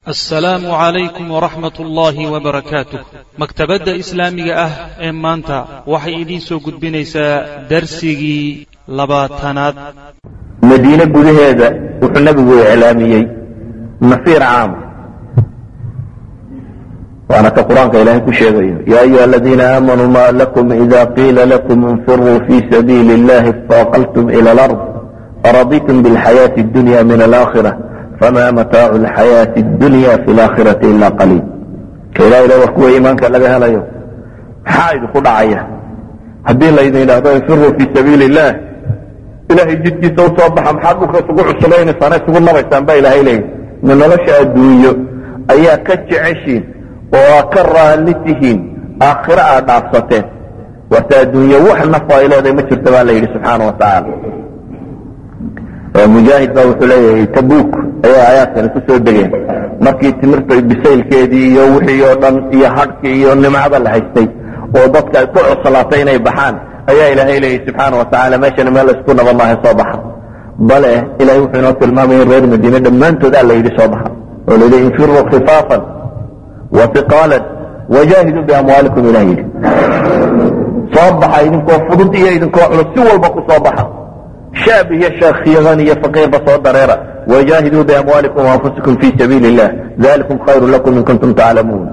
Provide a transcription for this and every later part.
assalaamu calaykum waraxmat ullaahi wabarakaatuh maktabadda islaamiga ah ee maanta waxay idiin soo gudbinaysaa darsigii labaatanaad madiine gudaheeda wuxuu nebigu iclaamiyey nasiir caama waana ka qur-aanka ilaahay ku sheegayo ya ayuha aladiina aamanuu ma lakum ida qiila lakum infiruu fi sabiili اllahi faaqaltum ila alard araditum biاlxayaati اdunya min alaakhira fama mataacu alxayaati اdunya fi laakhirati ila qaliil ka ilah ila war kuwa iimaanka laga helayo maxaa idinku dhacaya haddii laydin idhaahdo infiruu fi sabiili illah ilahay jidkiisa usoo baxa maxaad dhulka isugu cusulaynaysaana isugu nabaysaan baa ilaahay leeyahy ma nolosha adduunyo ayaa ka jeceshiin oo aa ka raalli tihiin aakhiro aad dhaafsateen waata adduunye wax nafa ay leedahay ma jirta baa la yidhi subxaana watacaala mujaahid baa wuxuu leeyahay tabuuk ayaa aayaadkani ku soo degeen markii timirta bisaylkeedii iyo wixii oo dhan iyo hadhkii iyo nimcada la haystay oo dadka ay ku cuslaatay inay baxaan ayaa ilaahay leeyahy subxaana watacaala meeshana meel isku nabad maaha soo baxa bale ilahay wuxuu inoo tilmaamaya in reer madiine dhammaantood alla yidhi soo baxa oo la yidhi infiruu khifaafan wa iqaalan wajaahiduu biamwaalikum ilah yidhi soo baxa idinkoo fudud iyo idinkoo culus si walba ku soo baxa shaab iyo sheekhiyadan iyo faqiirba soo dareera wajaahiduu biamwaalikum waanfusikum fi sabiili illah dalikum khayru lakum in kuntum taclamuun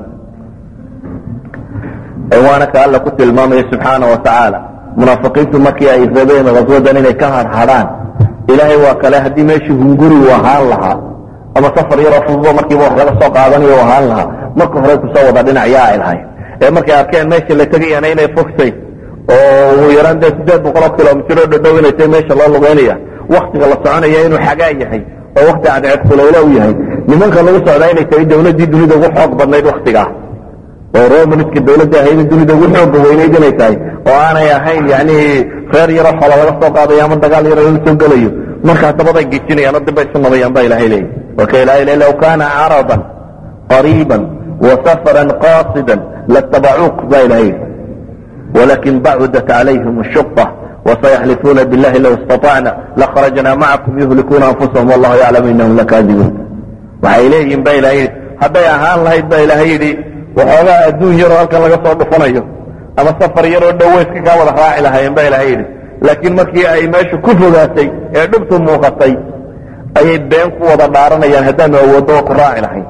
waana ka alla ku tilmaamaya subxaana wa tacaala munaafiqiintu markii ay rabeen haswadan inay ka harhadhaan ilaahay waa kale haddii meeshii hungurigu ahaan lahaa ama safar yaroo fududo markiiba wax laga soo qaadanayo ahaan lahaa marka hore kusoo wada dhinacyaa ay lahayd ee markay arkeen meesha la tegayana inay fogtay oo ugu yaraan dee sideed boqoloo kilomitiro dhadhow inay tahay meesha loo lugeynaya waktiga la soconaya inuu xagaa yahay oo wakti cadceed kuleylo u yahay nimanka lagu socdaa inay tahay dawladdii dunida ugu xoog badnayd waktigaa oo romanska dawladda ahayd dunida ugu xooga weynayd inay tahay oo aanay ahayn yani reer yaro xoola laga soo qaadayo ama dagaal yaro laga soo gelayo markaa dabaday gejinayaan oo dibay isu nabayaan ba ilahay leeyahy waka ilahay le low kaana caradan qariiban wa safaran qaasidan latabacuuk ba ilahay yidhi walakin bacudat calayhim shuqa wasayaxlifuuna billahi low istaطacna lakharajna macakum yuhlikuuna anfusahum wallahu yaclamu inahum lakaadibuun waxay leeyihin ba ilahay yidhi hadday ahaan lahayd ba ilahay yidhi waxoogaa adduun yaroo halkan laga soo dhufanayo ama safar yaroo dhoweyska kaa wada raaci lahaayeen ba ilahay yidhi laakiin markii ay meesha ku fogaatay ee dhibtu muuqatay ayay been ku wada dhaaranayaan haddaanu awooddo oo ku raaci lahayn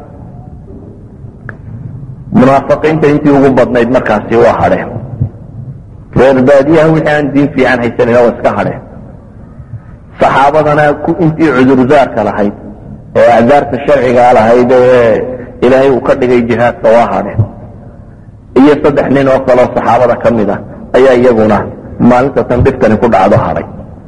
munaafiqiinta intii ugu badnayd markaasi waa hadheen reer baadiyaha wixii aan diin fiican haysanayna waa iska hadheen saxaabadana intii cudurdaarka lahayd ee acdaarta sharcigaa lahayd ee ilaahay uu ka dhigay jihaadka waa hadheen iyo saddex nin oo kaleo saxaabada ka mid ah ayaa iyaguna maalinta tan dhibtani ku dhacdo hadhay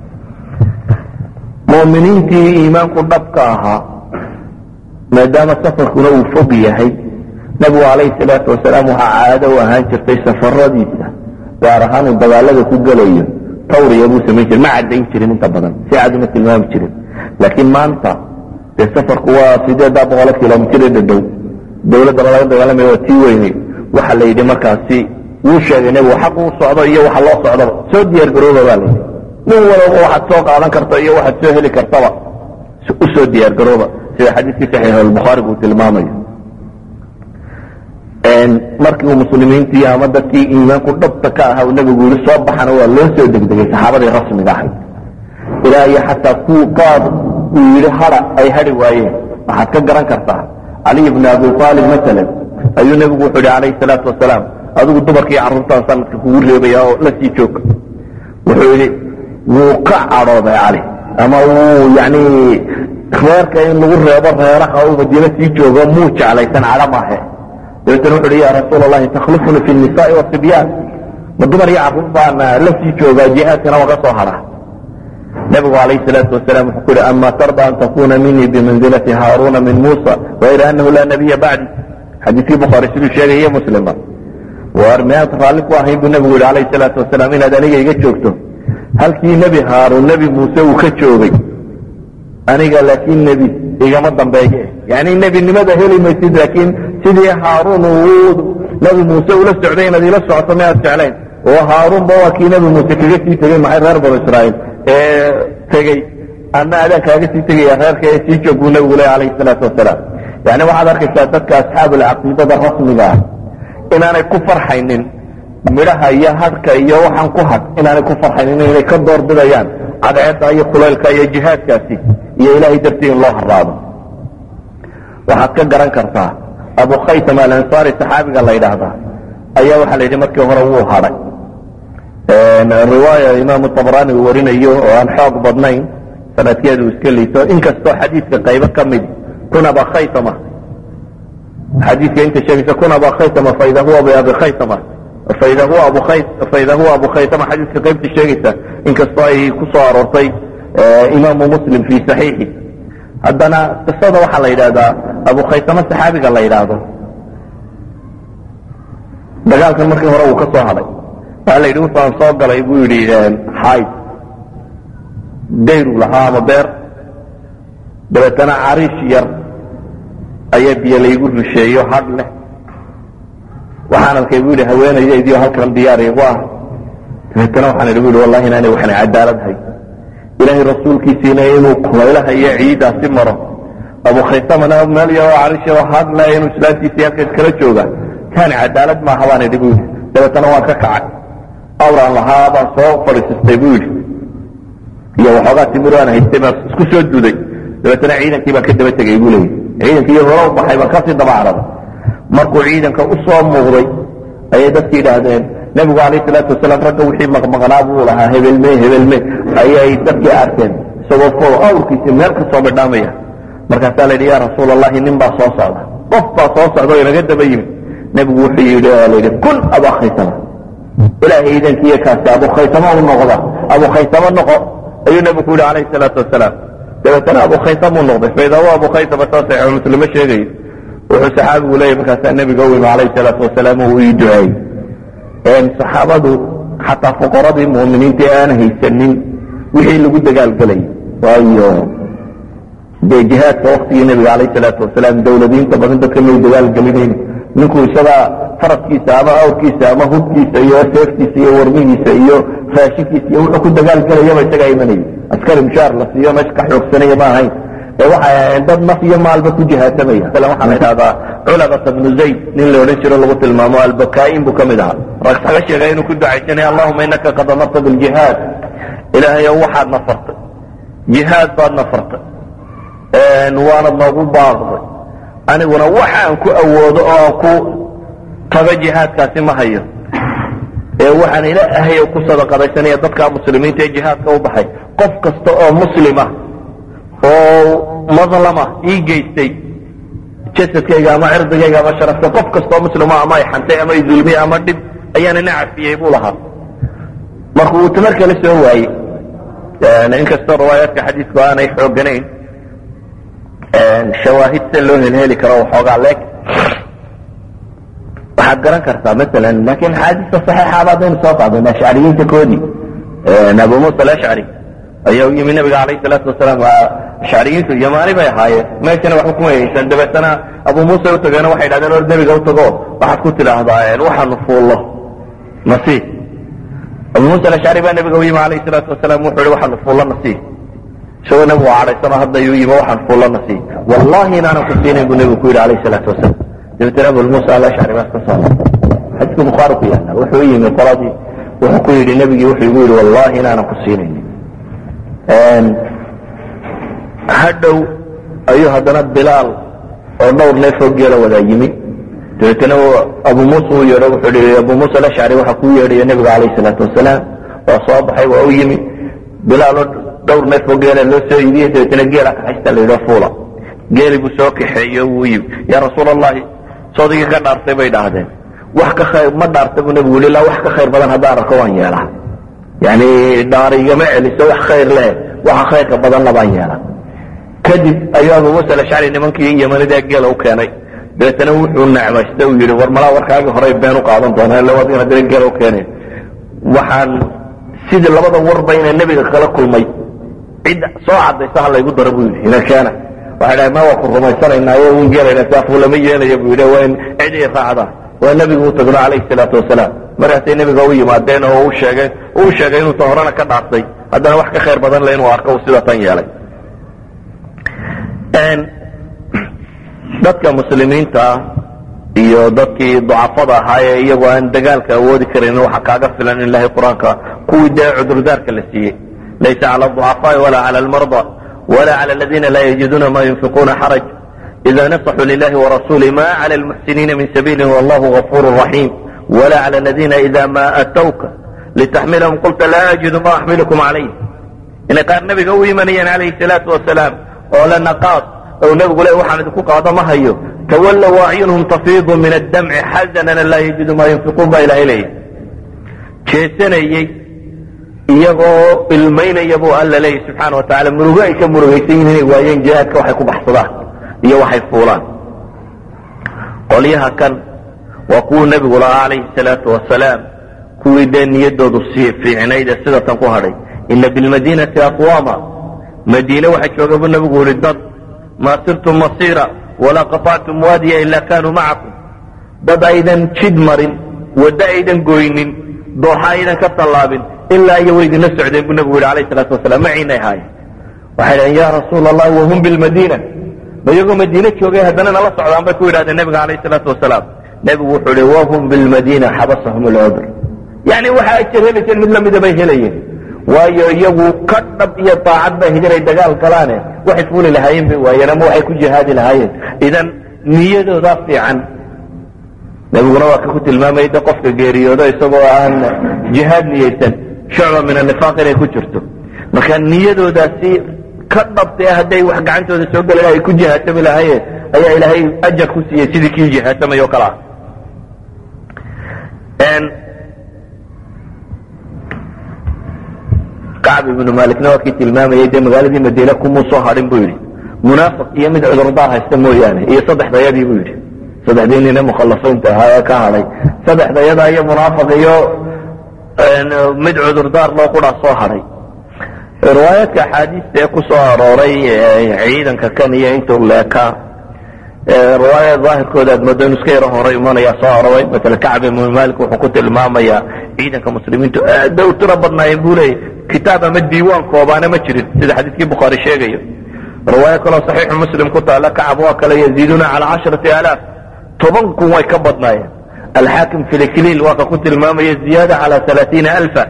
mu'miniintii iimaanku dhabka ahaa maadaama safarkuna uu fog yahay nebigu calayhi salaatu wasalaam waxaa caado u ahaan jirtay safaradiisa gaar ahaan uu dagaalada ku gelayo tawriya buu samayn jire ma caddayn jirin inta badan si cad uma tilmaami jirin laakiin maanta dee safarku waa sideeddaa boqolo kilomitr dhadhow dawladdana laga dagaalamaya waa tii weynay waxa la yidhi markaasi wuu sheegay nebigu xaq uu socdo iyo waxa loo socdaba soo diyaar garooba baa layidhi nin walaba waxaad soo qaadan karta iyo waxaad soo heli kartaba u soo diyaar garooba sida xadiiskii saxiix albukhaarigu uu tilmaamayo markii uu muslimiintii ama dadkii iimaanku dhabta ka ahaa uu nebigu yihi soo baxana waa loo soo degdegay saxaabadii rasmiga ahayd ilaa iyo xataa ku qaad uu yidhi hada ay hadhi waayeen waxaad ka garan kartaa caliy bni abi aalib maalan ayuu nebigu wuxuu yihi calayhi salaatu wasalaam adigu dumarkii carruurtaan sanadka kugu reebaya oo la sii joog wuxuu yidhi wuu ka cadhooday cali ama wuu yani reerka in lagu reebo reeraha uu madiine sii joogo muu jeclaysan cadho maahe dabeetana wuxu uhi ya rasuul allahi takhlifuni fi nisaai wasibyaan ma dumar iyo carruur baana la sii joogaa jihaadkana waa ka soo hadhaa nebigu calayhi salaatu wasalaam wuxuu ku yihi ama tarda an takuna minii bimanzilati haaruna min muusa wayra anahu laa nabiya bacdi xadiiskii bukhaari siduu sheegaya muslimba war miyaad raalli ku ahayn buu nebigu yihi calayhi salaatu wasalaam inaad aniga iga joogto halkii nebi haaruun nebi muuse uu ka joogay aniga laakiin nebi igama dambeeye yani nebinimada heli maysid laakiin sidii haaruun uu nebi muuse ula socday inaad ila socoto miyaad jeclayn oo haaruunba waa kii nebi muuse kaga sii tegey maxay reer banu israa'iil ee tegey ana adaan kaaga sii tegaya reerka ee sii joog buu nebigu leh calayhi salaatu wasalaam yani waxaad arkaysaa dadka asxaabulcaqiidada rasmiga ah inaanay ku farxaynin midhaha iyo hadhka iyo waxaan ku hadh inaanay ku farxaynin inay ka doorbidayaan cadceedda iyo kulaylka iyo jihaadkaasi iyo ilaahay dartii in loo haraado waxaad ka garan kartaa abu khaytam alansaari saxaabiga la yidhaahdaa ayaa waxaa la yidhi markii hore wuu hadhay riwaaya imaamu tabrani uu warinayo oo aan xoog badnayn sanadkeedu iska liito inkastoo xadiidka qaybo ka mid kun aba khaytama xadiidka inta sheegaysa kun aba khaytama faida huwa biabi khaytama faida huwa abu khay faida huwa abu khaytama xadiidka qaybta sheegaysa inkastoo ay ku soo aroortay imaamu muslim fi saxiixi haddana qisada waxaa la yidhahdaa abu khaytama saxaabiga la yidhaahdo dagaalkan markii hore uu ka soo hadhay waxaa la yidhi wuxuaan soo galay buu yidhi xayd dayru lahaa ama beer dabeetana cariish yar ayaa biyo laygu rusheeyo hadh leh waxaan arkay bu yidhi haweenaydaydii halkan diyaar igu ah dabeetana waxaan idhi bu yidhi wallahi inaanay waxna cadaalad hay ilaahay rasuulkiisiina inuu kulaylaha iyo ciidaasi maro abu khaysamana meel yaroo cariish yaroo hadh leh inuu islaantiisii halkaas kala jooga kaani cadaalad maaha baan idhi bu yidhi dabeetana waan ka kacay awraan lahaa baan soo fadhiisistay bu yidhi iyo waxoogaa timir aan haystay baan isku soo duday dabeetana ciidankii baan ka daba tegay buu leeyay ciidankii hore u baxay baan kasii daba caraday markuu ciidanka u soo muuqday ayay dadki yidhaahdeen nebigu alayh salaatu wasalaam ragga wixii maqmaqnaa buu lahaa hebelme hebelme ayay dadkii arkeen isagoo fo awrkiisi meel ka soo bidhaamaya markaasaa la yidhi ya rasuul allahi nin baa soo socda qof baa soo socda oo inaga daba yimid nebigu wuxuu yidhi oo la yidhi kun abu khaytama ilaahay iidankiiyo kaasi abu khaytama u noqda abu khaytama noqo ayuu nebigu ku yidhi calayhi salaatu wasalaam dabeetana abu khaytam uu noqday faida huwa abu khaytama saa saxiixu muslimo sheegayo wuxuu saxaabigu leeyahy markaasaa nebiga u yimi calayhi salaatu wasalaam uu ii duceeyey saxaabadu xataa fuqaradii mu'miniinta ee aan haysanin wixii lagu dagaalgelay waayo dee jihaadka waktigii nebiga calayhi salaatu wasalaam dawladiinta badan dadka may dagaalgelinayn ninku isagaa faraskiisa ama awrkiisa ama hubkiisa iyo seeftiisa iyo warmihiisa iyo raashinkiisa iyo wuxuu ku dagaalgelayaba isagaa imanayay askari mushaar la siiyo meesha ka xoogsanaya ma ahayn ee waxay ahayn dad naf iyo maalba ku jihaasamaya masalan waxaa la idhahdaa culabata bnu zayd nin la odhan jiro lagu tilmaamo albakaain buu ka mid ahaa rag laga sheegay inuu ku ducaysanaya allahuma inaka qad amarta biljihaad ilaahayow waxaad nafartay jihaad baad nafartay waanad noogu baaqday aniguna waxaan ku awoodo oo aan ku tago jihaadkaasi ma hayo ee waxaan ilaahay ku sadaqadaysanaya dadka muslimiinta ee jihaadka u baxay qof kasta oo muslima oo madlama ii geystay jasadkayga ama cirdigayga ama sharafka qof kasta oo muslima ama ay xantay ama ay dulmiyey ama dhib ayaana na cafiyey buu lahaa marka uu tamar kale soo waayey inkastoo riwaayaadka xadiisku aanay xooganayn shawaahid se loo helheli karo waxoogaa leeg waxaad garan kartaa masalan laakiin axaadiista saxiixaaba haddaynu soo qaadayna ashcariyiinta koodii abu muusa alashcari ayaa u yimi nabiga calayhi salaatu wasalaam ashcariyiintu yamaani bay ahaayeen meeshana waxba kuma haysan dabeetana abu muusa u tageena waxay idhahdeen or nebiga u tago waxaad ku tidhaahdaa waxaanu fuullo nasiib abu muusa alashcari baa nabiga u yimi calayhi salaatu wasalaam wuxuu yihi waxaanu fuullo nasiib isagoo nabigu cadhaysano hadda yuu yimi waxaan fuullo nasiib wallahi inaanan ku siinayn buu nebigu ku yidhi calayhi salaatu wasalaam dabeetana abu muusa alashcari baa iska soo xadiiska bukhaari ku yaala wuxuu u yimi qoladii wuxuu ku yidhi nebigii wuxuu igu yidhi wallahi inaanan ku siinayn hadhow ayuu haddana bilaal oo dhowr neefoo geela wadaa yimi dabeetana abu muusa uu yeedho wuxuu i abu muusa alashcari waxaa kuu yeedhaya nebiga calayhi salaatu wasalaam waa soo baxay waa u yimi bilaaloo dhowr neefoo geela loo soo iibiyey dabeetana geela kaxaysta la yidho fuula geeli buu soo kaxeeyo wuu yimi yaa rasuul allahi soodigii ka dhaartay bay dhaahdeen wax ka khayr ma dhaarta buu nebigu yii ilaa wax ka khayr badan haddaan arko waan yeelaa yani dhaar igama celiso wax khayr leh waxa khayrka badanna baan yeelaa kadib ayuu abu muusa alashcari nimankii yamanidaa geela u keenay dabeetana wuxuu necmaysta uu yidhi war malaa warkaagii horey been u qaadan doonaa illa waad ina diran geela u keeneen waxaan sidii labada warba inay nebiga kala kulmay cid soo cadaysa ha laygu daro buu yidhi ina keena waxay dhahay ma waa ku rumaysanaynaayo un geelayna saafu lama yeelaya buu yidhi waa in cid i raacda waa nebigu u tagno calayhi salaatu wasalaam markaasay nebiga u yimaadeen oo u sheegeen uu sheegay inuusan horena ka dhaartay haddana wax ka khayr badan le inuu arko uu sida tan yeelay dadka muslimiinta iyo dadkii ducafada ahaa ee iyagoo aan dagaalka awoodi karan waxa kaaga filan in ilahay qur-aanka kuwii dee cudurdaarka la siiyey laysa cala aducafaai walaa cala almarda wala cala aladiina laa yajiduuna ma yunfiquuna xaraj ida nasaxuu lilahi warasuli ma cala almuxsiniina min sabiili wallahu gafuru raxiim wala cala aladiina ida ma atawka litaxmilahum qulta laa ajidu ma axmilukum calayh inay qaar nabiga u imanayeen calayhi salaatu wasalaam oo la naqaad ou nabigu le waxaan idinku qaado ma hayo tawallow acyunhum tafiidu min addamci xasanan laa yajidu ma yunfiquun baa ilahay leeyahy jeesanayey iyagoo ilmaynaya buu alla leeyahy subxaana wa tacala murugo ay ka murugaysan yihin inay waayeen jihaadka waxay ku baxsadaan iyo waxay fuulaan qolyaha kan waa kuwuu nebigu lahaa calayhi salaatu wasalaam kuwii dee niyadoodu sii fiicnayd ee sida tan ku hadhay ina bilmadiinati aqwaama madiine waxaa jooga buu nebigu yihi dad maa sirtum masiira walaa qaطactum waadiya ila kanuu macakum dad aydan jid marin waddo aydan goynin dooxa aydan ka tallaabin ilaa iyo way idinla socdeen buu nebigu yihi alayh salaatu wasalaam maciinay ahaayeen waxay dhaheen ya rasuula allahi wahum bilmadiina ma iyagoo madiine joogay haddana nala socdaan bay ku yidhahdeen nebiga alayh salaatu wasalaam nebigu wuxuu ihi wahum bilmadiina xabasahum lcudr yani waxa ajar helayseen mid lamida bay helayeen waayo iyagu ka dhab iyo daacad bay higanay dagaal galaane waxay fuuli lahaayeen bay waayeen ama waxay ku jihaadi lahaayeen idan niyadoodaa fiican nebiguna waa ka ku tilmaamayay de qofka geeriyoodo isagoo aan jihaad niyeysan shucba min anifaaq inay ku jirto marka niyadoodaasi ka dhabtee hadday wax gacantooda soo gelen ay ku jihaatami lahaayeen ayaa ilaahay ajar ku siiyey sidii kii jihaatamay oo kale ah kacb ibnu malikna waa kii tilmaamayay dee magaaladii madiine kumuu soo hadhin buu yidhi munaafiq iyo mid cudurdaar haysta mooyaane iyo saddexdayadii buu yidhi saddexdii nine mukhallafiinta ahaa ee ka hadhay saddexdayada iyo munaafiq iyo mid cudurdaar loo quraa soo hadhay riwaayaadka axaadiista ee ku soo arooray ciidanka kan iyo intuu leekaa riwaaya daahirkooda aad moodo inu iska yaro horay imanayaa soo arooray masala kacb ibnu malik wuxuu ku tilmaamayaa ciidanka muslimiintu aad bay u tiro badnaayeen buu leeyay kitaab ama diiwaan koobaana ma jirin sida xadiiskii bukhaari sheegayo riwaayo kaloo saxiixu muslim ku taala kacab waa kale yaziiduuna cala casharati alaaf toban kun way ka badnaayeen alxaakim fi likliil waa ka ku tilmaamaya ziyaada cala alaaiina alfa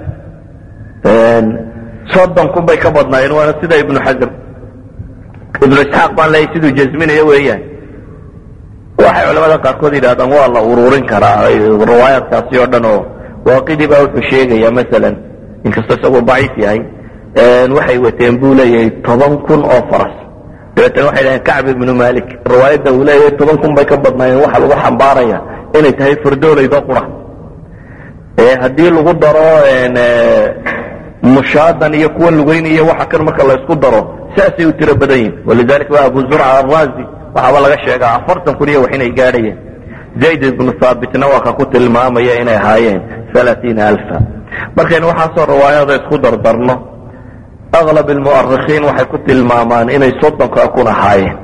soddon kun bay ka badnaayeen waana sida ibnu xasm ibnu isxaaq baan leeyahy siduu jasminayo weeyaan waxay culamada qaarkood yidhahdaan waa la ururin karaa riwaayaadkaasi oo dhan oo waaqidii baa wuxuu sheegaya masalan inkastoo isagoo daciif yahay waxay wateen buu leeyahay toban kun oo faras dabeetana waxay dhaheen kacb ibnu malik riwaayadda uu leeyahay toban kun bay ka badnaayeen waxa lagu xambaaraya inay tahay fardoolaydoo qura haddii lagu daro mushaadan iyo kuwa lugeynaya waxa kan marka la isku daro saasay u tiro badan yihin walidalika waa abu zurca araazi waxaaba laga sheegaa afartan kun iyo wax inay gaadhayeen zayd ibnu haabitna waa ka ku tilmaamaya inay ahaayeen alaaiina alfa markaynu waxaasoo riwaayada isku dardarno aklab almu'arikhiin waxay ku tilmaamaan inay soddonka kun ahaayeen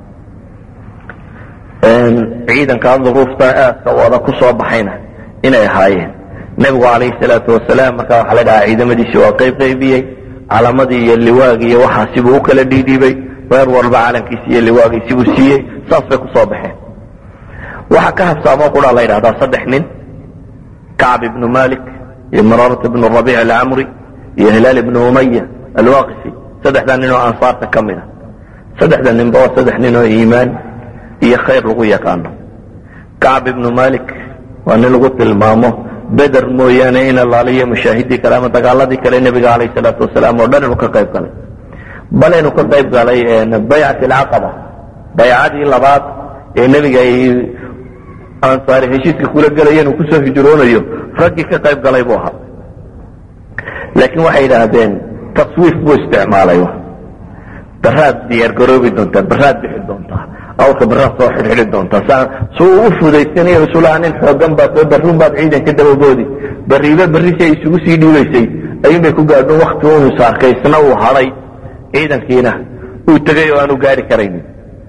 ciidankaa duruufta aadka wada ku soo baxayna inay ahaayeen nebigu calayhi salaatu wasalaam markaa waxaa la dhahaa ciidamadiisi waa qayb qaybiyey calamadii iyo liwaagii iyo waxaasibuu u kala dhiidhiibay reer walba calankiisi iyo liwaagiisibuu siiyey saas bay ku soo baxeen waxa ka habsaamoo quraa la yidhahdaa saddex nin kacb ibnu malik iyo mararat ibnu rabiic alcamri iyo hilaal ibnu umaya alwaqifi saddexdaa nin oo ansaarta ka mid a saddexda ninba waa saddex nin oo iimaan iyo khayr lagu yaqaano kacb ibnu malik waa nin lagu tilmaamo beder mooyaane in allaaliyo mushaahidii kale ama dagaaladii kale nebiga calayh salaatu wasalaam oo dhan inuu ka qayb galay bal inuu ka qayb galay baycat alcaqaba baycadii labaad ee nebiga ay ansaari heshiiska kula gelayeen uu kusoo hijroonayo raggii ka qayb galay buu ahaa laakiin waxay yidhaahdeen taswiif buu isticmaalay baraad diyaar garoobi doontaa baraad bixi doontaa awrka baraad soo xidhxidhi doontaa saa su uu u fudaysanayo isulaha nin xoogan baad soo barruun baad ciidanka dabagoodi barriiba barri si ay isugu sii dhiibaysay ayuun bay ku gaadho wakti unu saarkay isna uu hadhay ciidankiina uu tegay oo aanu gaari karaynin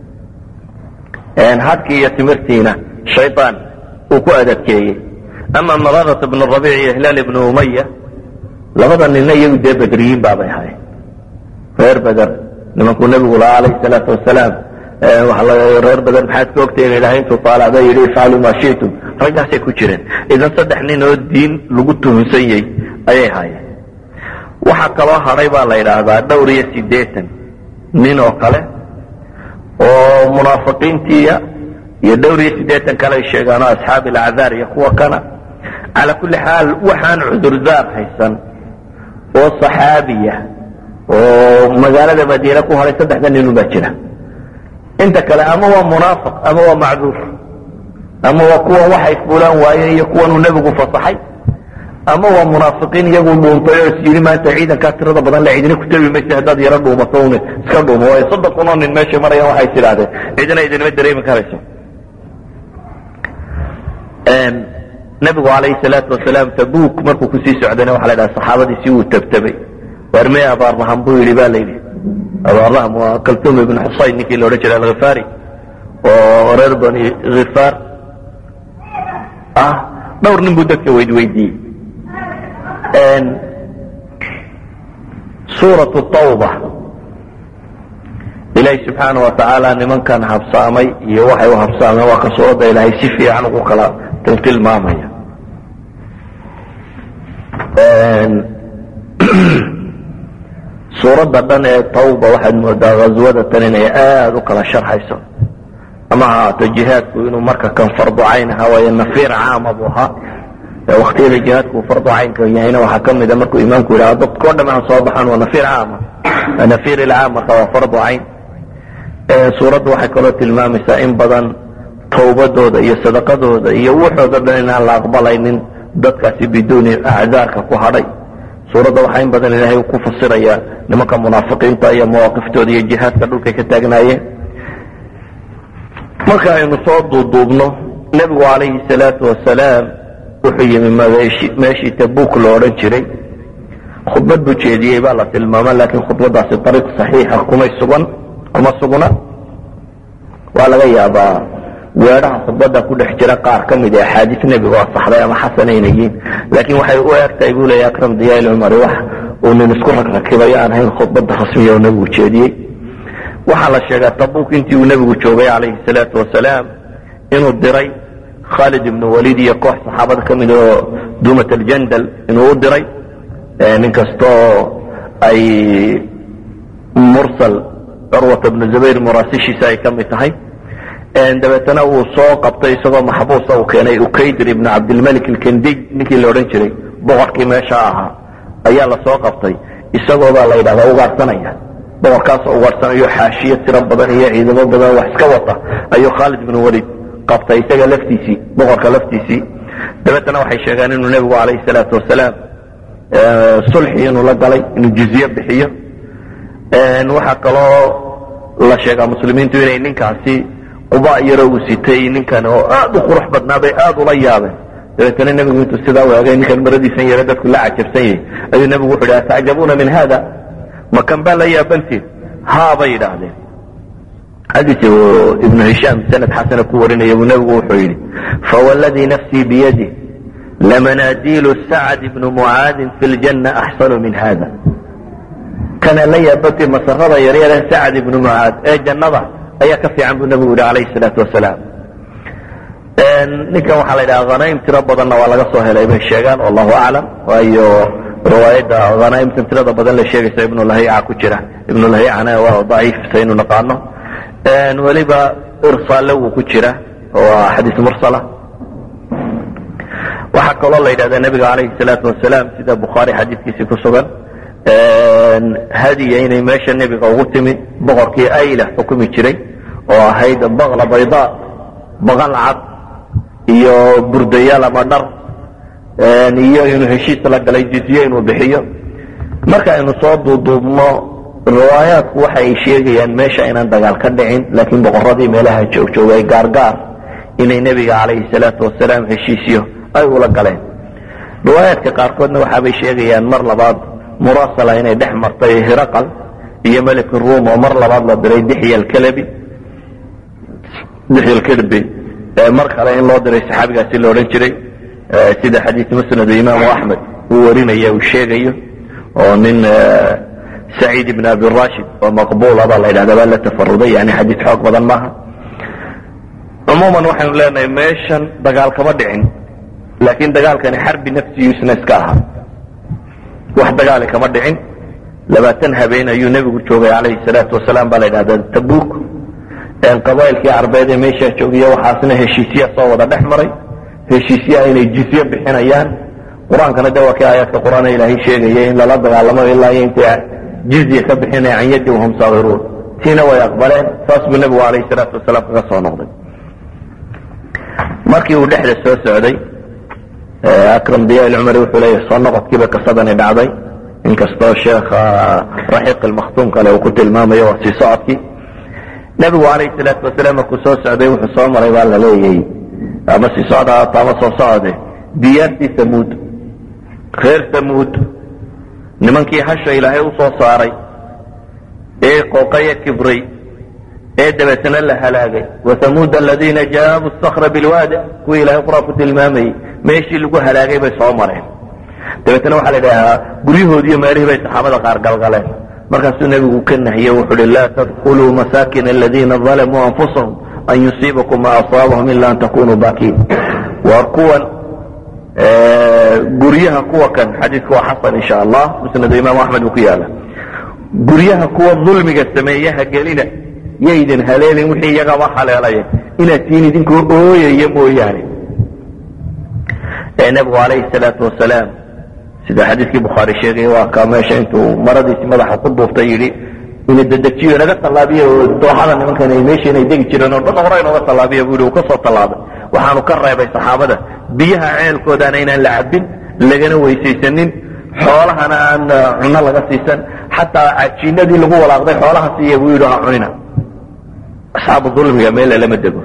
hadkii iyo timirtiina shayaan uu ku adadkeeyey ama mararat ibnu rabiic iyo hilaal ibnu umaya labada ninna iyagu dee bedriyiin baabay ahayen reer beder nimankuu nebigu lahaa calayhi salaatu wasalaam reer badan maxaad ka ogtahin ilahay intuu taalacda yidhi ifcalu maa shitum raggaasay ku jireen idan saddex nin oo diin lagu tuhunsan yahy ayay haayeen waxaa kaloo hadhay baa la yidhaahdaa dhowr iyo siddeetan nin oo kale oo munaafiqiintiiya iyo dhowr iyo siddeetan kale ay sheegaan oo asxaabi alacdaar iyo kuwa kana calaa kulli xaal waxaan cudurdaar haysan oo saxaabiya oo magaalada madiine ku hadhay saddexda ninun baa jira inta kale ama waa munaafiq ama waa macduur ama waa kuwan waxay fuulaan waayeen iyo kuwanuu nebigu fasaxay ama waa munaafiqiin iyagu dhuuntay oo is yidhi maanta ciidankaa tirada badan la cidina ku tabi maysa haddaad yaro dhuumato un iska dhuumo waayo soddon kunoo nin meeshay marayaan waxay is idhaahdeen cidina idinama dareemi karayso nebigu calayhi salaatu wasalaam tabuuk markuu kusii socdayna waxa la dhaha saxaabadiisi wuu tabtabay warmee abaarnaham buu yidhi ba la yidhi abaarnaham waa kaltum ibn xusayn ninkii la odhan jiray alkhifaari oo reer bani khifaar ah dhowr nin buu dadka weydweydiiyey suuratu tawba ilaahi subxaana wa tacaala nimankan habsaamay iyo waxay u habsaameen waa ka suuradda ilaahay si fiican ugu kala tiltilmaamaya suuradda dhan ee tawba waxaad moodaa ghaswada tan inay aada u kala sharxayso ama ha ahaato jihaadku inuu marka kan fardu cayn ahaa waayo nafiir caama buu ahaa waktiyada jihaadku uu fardu caynka yahayna waxaa ka mida markuu imaamku yidhaha dadkao dham aan soo baxaan waa nafiir caama nafiir ilcaam marka waa fardu cayn suuraddu waxay kaloo tilmaamaysaa in badan tawbadooda iyo sadaqadooda iyo wuxooda dhan inaan la aqbalaynin dadkaasi biduuni acdaarka ku hadhay suuradda waxaa in badan ilaahay ku fasirayaa nimanka munaafiqiinta iyo mawaaqiftooda iyo jihaadka dhulkay ka taagnaayeen marka aynu soo duuduubno nebigu calayhi salaatu wasalaam wuxuu yimi meeshii tabuk lo odhan jiray khudbad buu jeediyey baa la tilmaama laakiin khudbadaasi ariiq saxiixa kumay sugan kuma sugna waa laga yaabaa weedhaha khudbada ku dhex jira qaar ka mid ee axaadiis nebiga oo saxday ama xasanaynayiin laakiin waxay u egtahay buu leeya akram diyaal cumari wax uu nin isku ragrakibayo aan ahayn khudbada rasmiya oo nebigu jeediyey waxaa la sheegaa tabuk intii uu nebigu joogay calayhi salaatu wasalaam inuu diray khaalid ibnu waliid iyo koox saxaabada ka mid oo duumat aljandal inuu u diray nin kastoo ay mursal curwata bnu zubayr muraasishiisa ay ka mid tahay dabeetana uu soo qabtay isagoo maxbuusa uu keenay ukaydir ibnu cabdilmalik alkendiy ninkii la odhan jiray boqorkii meesha ahaa ayaa la soo qabtay isagoobaa la yidhahdaa ugaadhsanaya boqorkaasoo ugaadhsanayo xaashiyo tiro badan iyo ciidamo badan wax iska wata ayuu khaalid ibnu waliid qabtay isaga laftiisii boqorka laftiisii dabeetana waxay sheegeen inuu nebigu calayhi salaatu wasalaam sulxi inuu la galay inuu jizye bixiyo waxaa kaloo la sheegaa muslimiintu inay ninkaasi quba yaro uu sitay ninkan oo aad u qurux badnaa bay aad ula yaabeen dabeetana nebigu intuu sidaa waagay ninkan maradiisan yaro dadku la cajabsan yahay ayuu nebigu wuxu yidhi atacjabuuna min hada makan baa la yaabantiin haa bay yidhaahdeen xadiis ibnu hishaam sanad xasana ku warinaya buu nebigu wuxuu yidhi fawladii nafsii biyadi lamanadiilu sacd ibnu mucaadin fi ljanna axsanu min hada kana la yaabantiin masarada yaryare sacd ibnu mucaad ee jannada ayaa ka fiican buu nebigu yihi calayhi salaatu wasalaam ninkan waxaa la yidhaha hanaim tiro badanna waa laga soo helay bay sheegaan wallahu aclam waayo riwaayadda hanaimtan tirada badan la sheegaysa ibnu lahiica ku jira ibnu lahiicana waa daciif saynu naqaano weliba irsaalle wuu ku jira waa xadiis mursala waxaa kaloo la yidhahda nebiga calayhi salaatu wasalaam sida bukhaari xadiiskiisii ku sugan hadiya inay meesha nebiga ugu timi boqorkii ayla xukumi jiray oo ahayd baqla bayda baqal cad iyo burdayaal ama dhar iyo inuu heshiis la galay jizye inuu bixiyo marka aynu soo duuduubno riwaayaadku waxa ay sheegayaan meesha inaan dagaal ka dhicin laakiin boqoradii meelaha joogjoogay gaargaar inay nebiga calayhi salaatu wasalaam heshiisyo ay ula galeen riwaayaadka qaarkoodna waxaabay sheegayaan mar labaad murasala inay dhex martay hiraqal iyo melik ruum oo mar labaad la diray dixya alkalabi dixya alkalbi mar kale in loo diray saxaabigaasi la odhan jiray sida xadiis musnadu imaamu axmed uu warinaya uu sheegayo oo nin saciid ibn abi rashid oo maqbuula baa la yidhahda baa la tafaruday yani xadiid xoog badan maaha cumuuman waxaynu leenahay meeshan dagaal kama dhicin laakiin dagaalkani xarbi nafsigiisna iska ahaa wax dagaali kama dhicin labaatan habeen ayuu nebigu joogay calayhi salaatu wasalaam baa la yidhahda tabuk qabailkii carbeed ee meeshaa joogiya waxaasna heshiisya soo wada dhex maray heshiisyaha inay jizye bixinayaan qur-aankana de waa kii aayaadka qur-aan ilaahay sheegaya in lala dagaalamo ilaa iyo intay jizya ka bixinaya can yadi wahum saahiruun tiina way aqbaleen saas buu nebigu calayhi salaatu wasalaam kaga soo noqday markii uu dhexda soo socday akram diya ilcumari wuxuu leeyahy soo noqodkiiba kasadani dhacday inkastoo sheekha raxiiq ilmakhtuum kale uu ku tilmaamayo waa sii socodkii nebigu calayhi salaatu wasalaam markuu soo socday wuxuu soo maray baa la leeyay ama sii socda haato ama soo socode diyaartii samuud reer samuud nimankii hasha ilaahay u soo saaray ee qooqaya kibray ee dabeetna la halaagay wahamuud aladiina jaabu sakra bilwaadi kuwii ilahay qur-aan ku tilmaamayey meeshii lagu halaagay bay soo mareen dabeetna waxaa la idhahaa guryahoodiiyo meelihii bay saxaabada qaar galgaleen markaasuu nebigu ka nahiyey wuxuu uhi laa tadkuluu masaakin aladiina dalamuu anfusahum an yusiibakum ma asaabahum ila an takunuu baakiin waa kuwan guryaha kuwa kan xadiidku waa xasan insha allah musnadu imaam axmed buu ku yaala guryaha kuwa dulmiga sameeyaha gelina yaydin haleelin wixii iyagaba haleelaya inaad tiin idinkoo ooyaya mooyaane ee nebigu calayhi salaatu wasalaam sida xadiiskii bukhaari sheegay waa ka meesha intuu maradiisi madaxa ku duuftay yidhi ina dedejiyo naga tallaabiya oo dooxada nimankan ay meesha inay degi jireen oo dhan hore inooga tallaabiya buu yidhi uu ka soo tallaabay waxaanu ka reebay saxaabada biyaha ceelkoodaana inaan la cabbin lagana weysaysanin xoolahana aan cunno laga siisan xataa cajiinadii lagu walaaqday xoolaha siiya buu yidhi ha cunina asxaabu dulmiga meel lama dego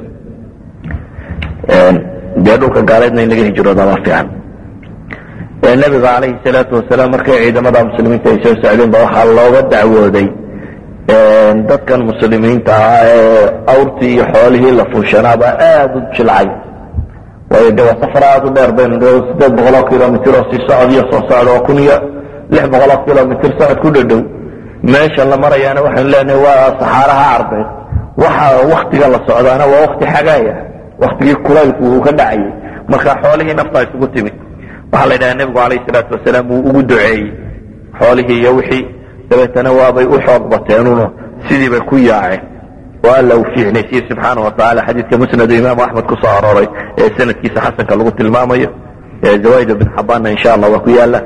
dee dhulka gaaleedna in laga hijrooda waa fiican nabiga calayhi salaatu wasalaam markay ciidamada muslimiinta ay soo socdeen ba waxaa looga dacwooday dadkan muslimiinta ah ee awrtii iyo xoolihii la fuushanaaba aada u jilcay waayo de waa safar aada u dheer baynu sideed boqoloo kilomitr oo sii socod iyo soo socda waa kun iyo lix boqoloo kilomitr socod ku dhadhow meesha la marayaana waxaynu leenahay waa saxaaraha carbeed waxa waktiga la socdaana waa wakti xagaaya waktigii kulaylku uu ka dhacayay marka xoolihii nafta isugu timid waxaa la yidhaha nebigu calayhi salaatu wasalaam wuu ugu duceeyey xoolihii iyo wixii dabeetana waabay u xoog bateenuno sidii bay ku yaaceen oo alla uu fiicnaysiye subxaana wa tacala xadiidka musnadu imaamu axmed ku soo arooray ee sanadkiisa xasanka lagu tilmaamayo zawaaid bin xabaanna insha allah waa ku yaala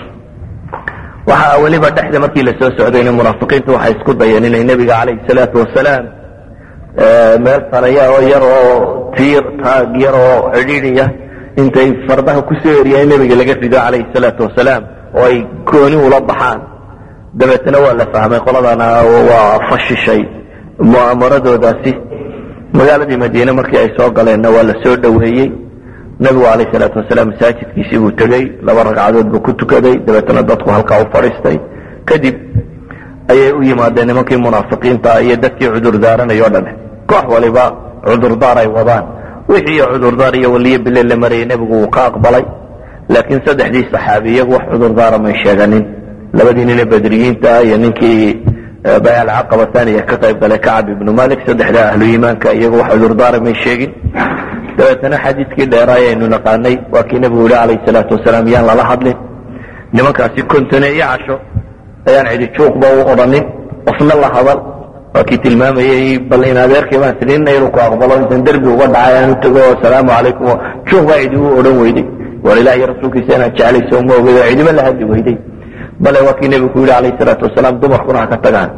waxaa weliba dhexda markii la soo socdayna munaafiqiintu waxay isku dayeen inay nebiga calayhi salaatu wasalaam meel saraya oo yar oo tiir taag yar oo cidhiidhiya intay fardaha ku soo eriyaan nebiga laga rido calayhi salaatu wasalaam oo ay gooni ula baxaan dabeetna waa la fahmay qoladana waa fashishay mu'aamaradoodaasi magaaladii madiine markii ay soo galeenna waa la soo dhoweeyey nebigu calayhi salaatu wasalaam masaajidkiisii buu tegey laba ragcadood buu ku tukaday dabeetna dadku halkaa u fadhiistay kadib ayay u yimaadeen nimankii munaafiqiinta iyo dadkii cudurdaaranay o dhan koox waliba cudurdaar ay wadaan wixii cudurdaar iyo waliyo bile la marayay nebigu wuu ka aqbalay laakiin saddexdii saxaabi iyagu wax cudurdaara may sheeganin labadii nine bedriyiinta iyo ninkii bayal caqaba thaniya ka qayb galay kacab ibnu malik saddexda ahlu iimaanka iyagu wax cudurdaara may sheegin dabeetana xadiidkii dheeraay aynu naqaanay waa kii nebigu yihi calayhi salaatu wasalaam yaan lala hadlin nimankaasi kontone iyo casho ayaan cidi juuqba u odhanin qofna la hadal waa kii tilmaamayey bal in adeerkay baan sinina inuu ku aqbalo intan derbi uga dhacay aan u tego asalaamu calaykum juuq baa cidi u odhan weyday war ilaah iyo rasuulkiisa inaad jeclayso uma ogedo cidiba la hadli weyday bale waa kii nebigu ku yidhi calayhi salaatu wasalaam dumarkuna ha ka tagaan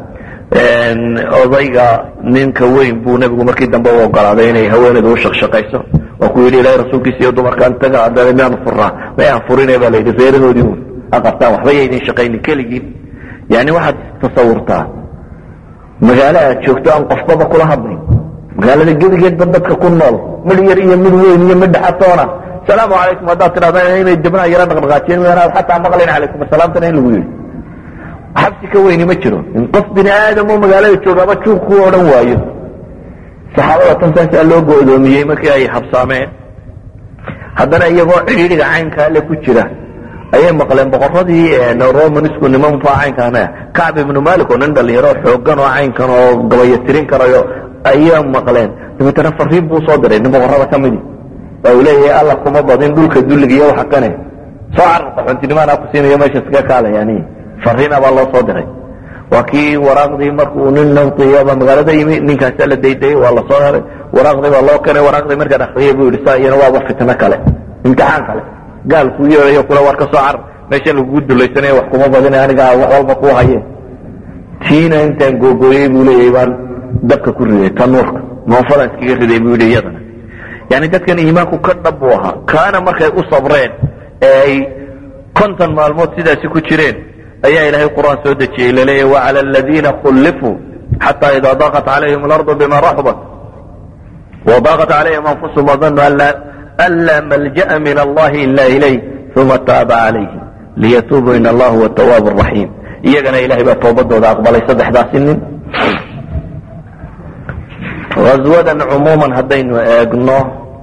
odayga ninka weyn buu nebigu markii dambe u ogolaaday inay haweeneedu u shaqshaqayso waa ku yidhi ilahay rasuulkiisa iyo dumarkaan taga haddana miyaanu furnaa mayaan furine baa la yidhi reerahoodii un ha qabtaan waxba yaydin shaqaynin keligiin yani waxaad tasawurtaa magaalo aad joogto aan qofbaba kula hadlayn magaalada gedigeedba dadka ku nool mid yar iyo mid weyn iyo mid dhexatoona salaamu calaykum haddaad tidhahda inay dibnaha yara dhaqdhaqaajiyen mayanaad xataa maqlayn calaykum asalaamtana in lagu yidhi xabsi ka weyni ma jiro in qof bini aadam oo magaalada joogaba juuq ku odhan waayo saxaabada tan saasaa loo go'doomiyey markii ay habsaameen haddana iyagoo cidhiidhiga caynkaa le ku jira ayay maqleen boqoradii romanisku niman faa caynkaana kacb ibnu malik oo nin dhalinyaro xoogan oo caynkan oo gabaya tirin karayo ayaa maqleen dabeetana fariin buu soo diray nin boqorada ka midi waa uu leeyahay alla kuma badin dhulka dulliga iyo waxa kane soo cararta xuntinimaanaa ku siinayo meesha iskaga kaalayani fariina baa loo soo diray waa kii waraaqdii markuu nin nabtiyaba magaalada yimi ninkaasa la daydayay waa lasoo heray waraaqdii baa loo keenay waraaqdii markaan akriyay buu yidhi saa iyana waaba fitno kale imtixaan kale gaal kuu yeedayo kule war ka soo carar meesha lagugu dulaysanaya wax kuma badina anigaa wax walba kuu haye tiina intaan googooyey buu leeyahay baan dabka ku riday tanuurka moofadaan iskaga riday buu yidhi iyadana yani dadkan iimaanku ka dhab buu ahaa kaana markay u sabreen ee ay konton maalmood sidaasi ku jireen ayaa ilaahay qur'aan soo dejiyey laleeyahy wacala aladiina khullifuu xataa idaa daaqat calayhim alardu bima raxbat وضاقت عليهم أنفسهم وظنوا أن لا ملجأ من الله إلا إليه ثم تاب عليهم ليتوبوا إن الله هو التواب الرحيم iyagana ilahay baa toobadooda aqbalay saddexdaasi nin haswadan cumuuman haddaynu eegno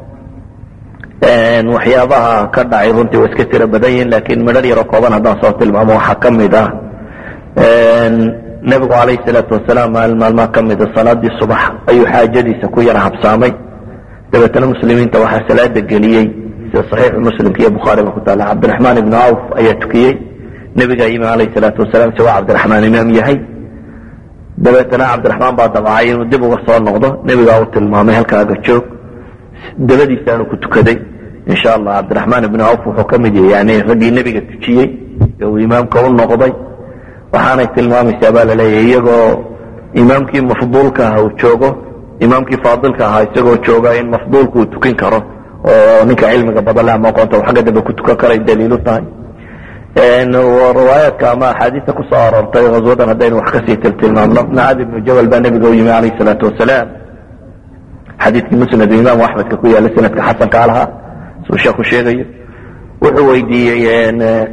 waxyaabaha ka dhacay runtii waa iska tiro badan yihin laakiin midhar yaroo kooban haddaan soo tilmaamo waxaa ka mid ah nebigu calayhi salaatu wasalaam maalin maalmaha ka mida salaadii subax ayuu xaajadiisa ku yara habsaamay dabeetana muslimiinta waxaa salaada geliyey sida saxiixu muslimka iyo bukhaariga ku taala cabdiraxmaan ibnu awf ayaa tukiyey nebigaa yimi calayhi salaatu wasalaam isagoo cabdiraxmaan imaam yahay dabeetana cabdiraxmaan baa dabcay inuu dib uga soo noqdo nebigaa u tilmaamay halkaaga joog dabadiisaanu ku tukaday insha allah cabdiraxmaan ibnu awf wuxuu ka mid yahay yani raggii nebiga tujiyey ee uu imaamka u noqday waxaanay tilmaamaysaa baa laleeyahay iyagoo imaamkii mafduulka aha uu joogo imaamkii faadilka ahaa isagoo jooga in mafduulka uu tukin karo oo ninka cilmiga badan le ama aqoonta uu xagga dambe ku tukan karay daliilu tahay riwaayaadka ama axaadiista ku soo aroortay haswadan haddaynu wax kasii tiltilmaamno mucaad ibnu jabal baa nebiga u yimi calayhi salaatu wasalaam xadiidkii musnad imaamu axmedka ku yaala sanadka xasanka lahaa suu sheeku sheegayo wuxuu weydiiyey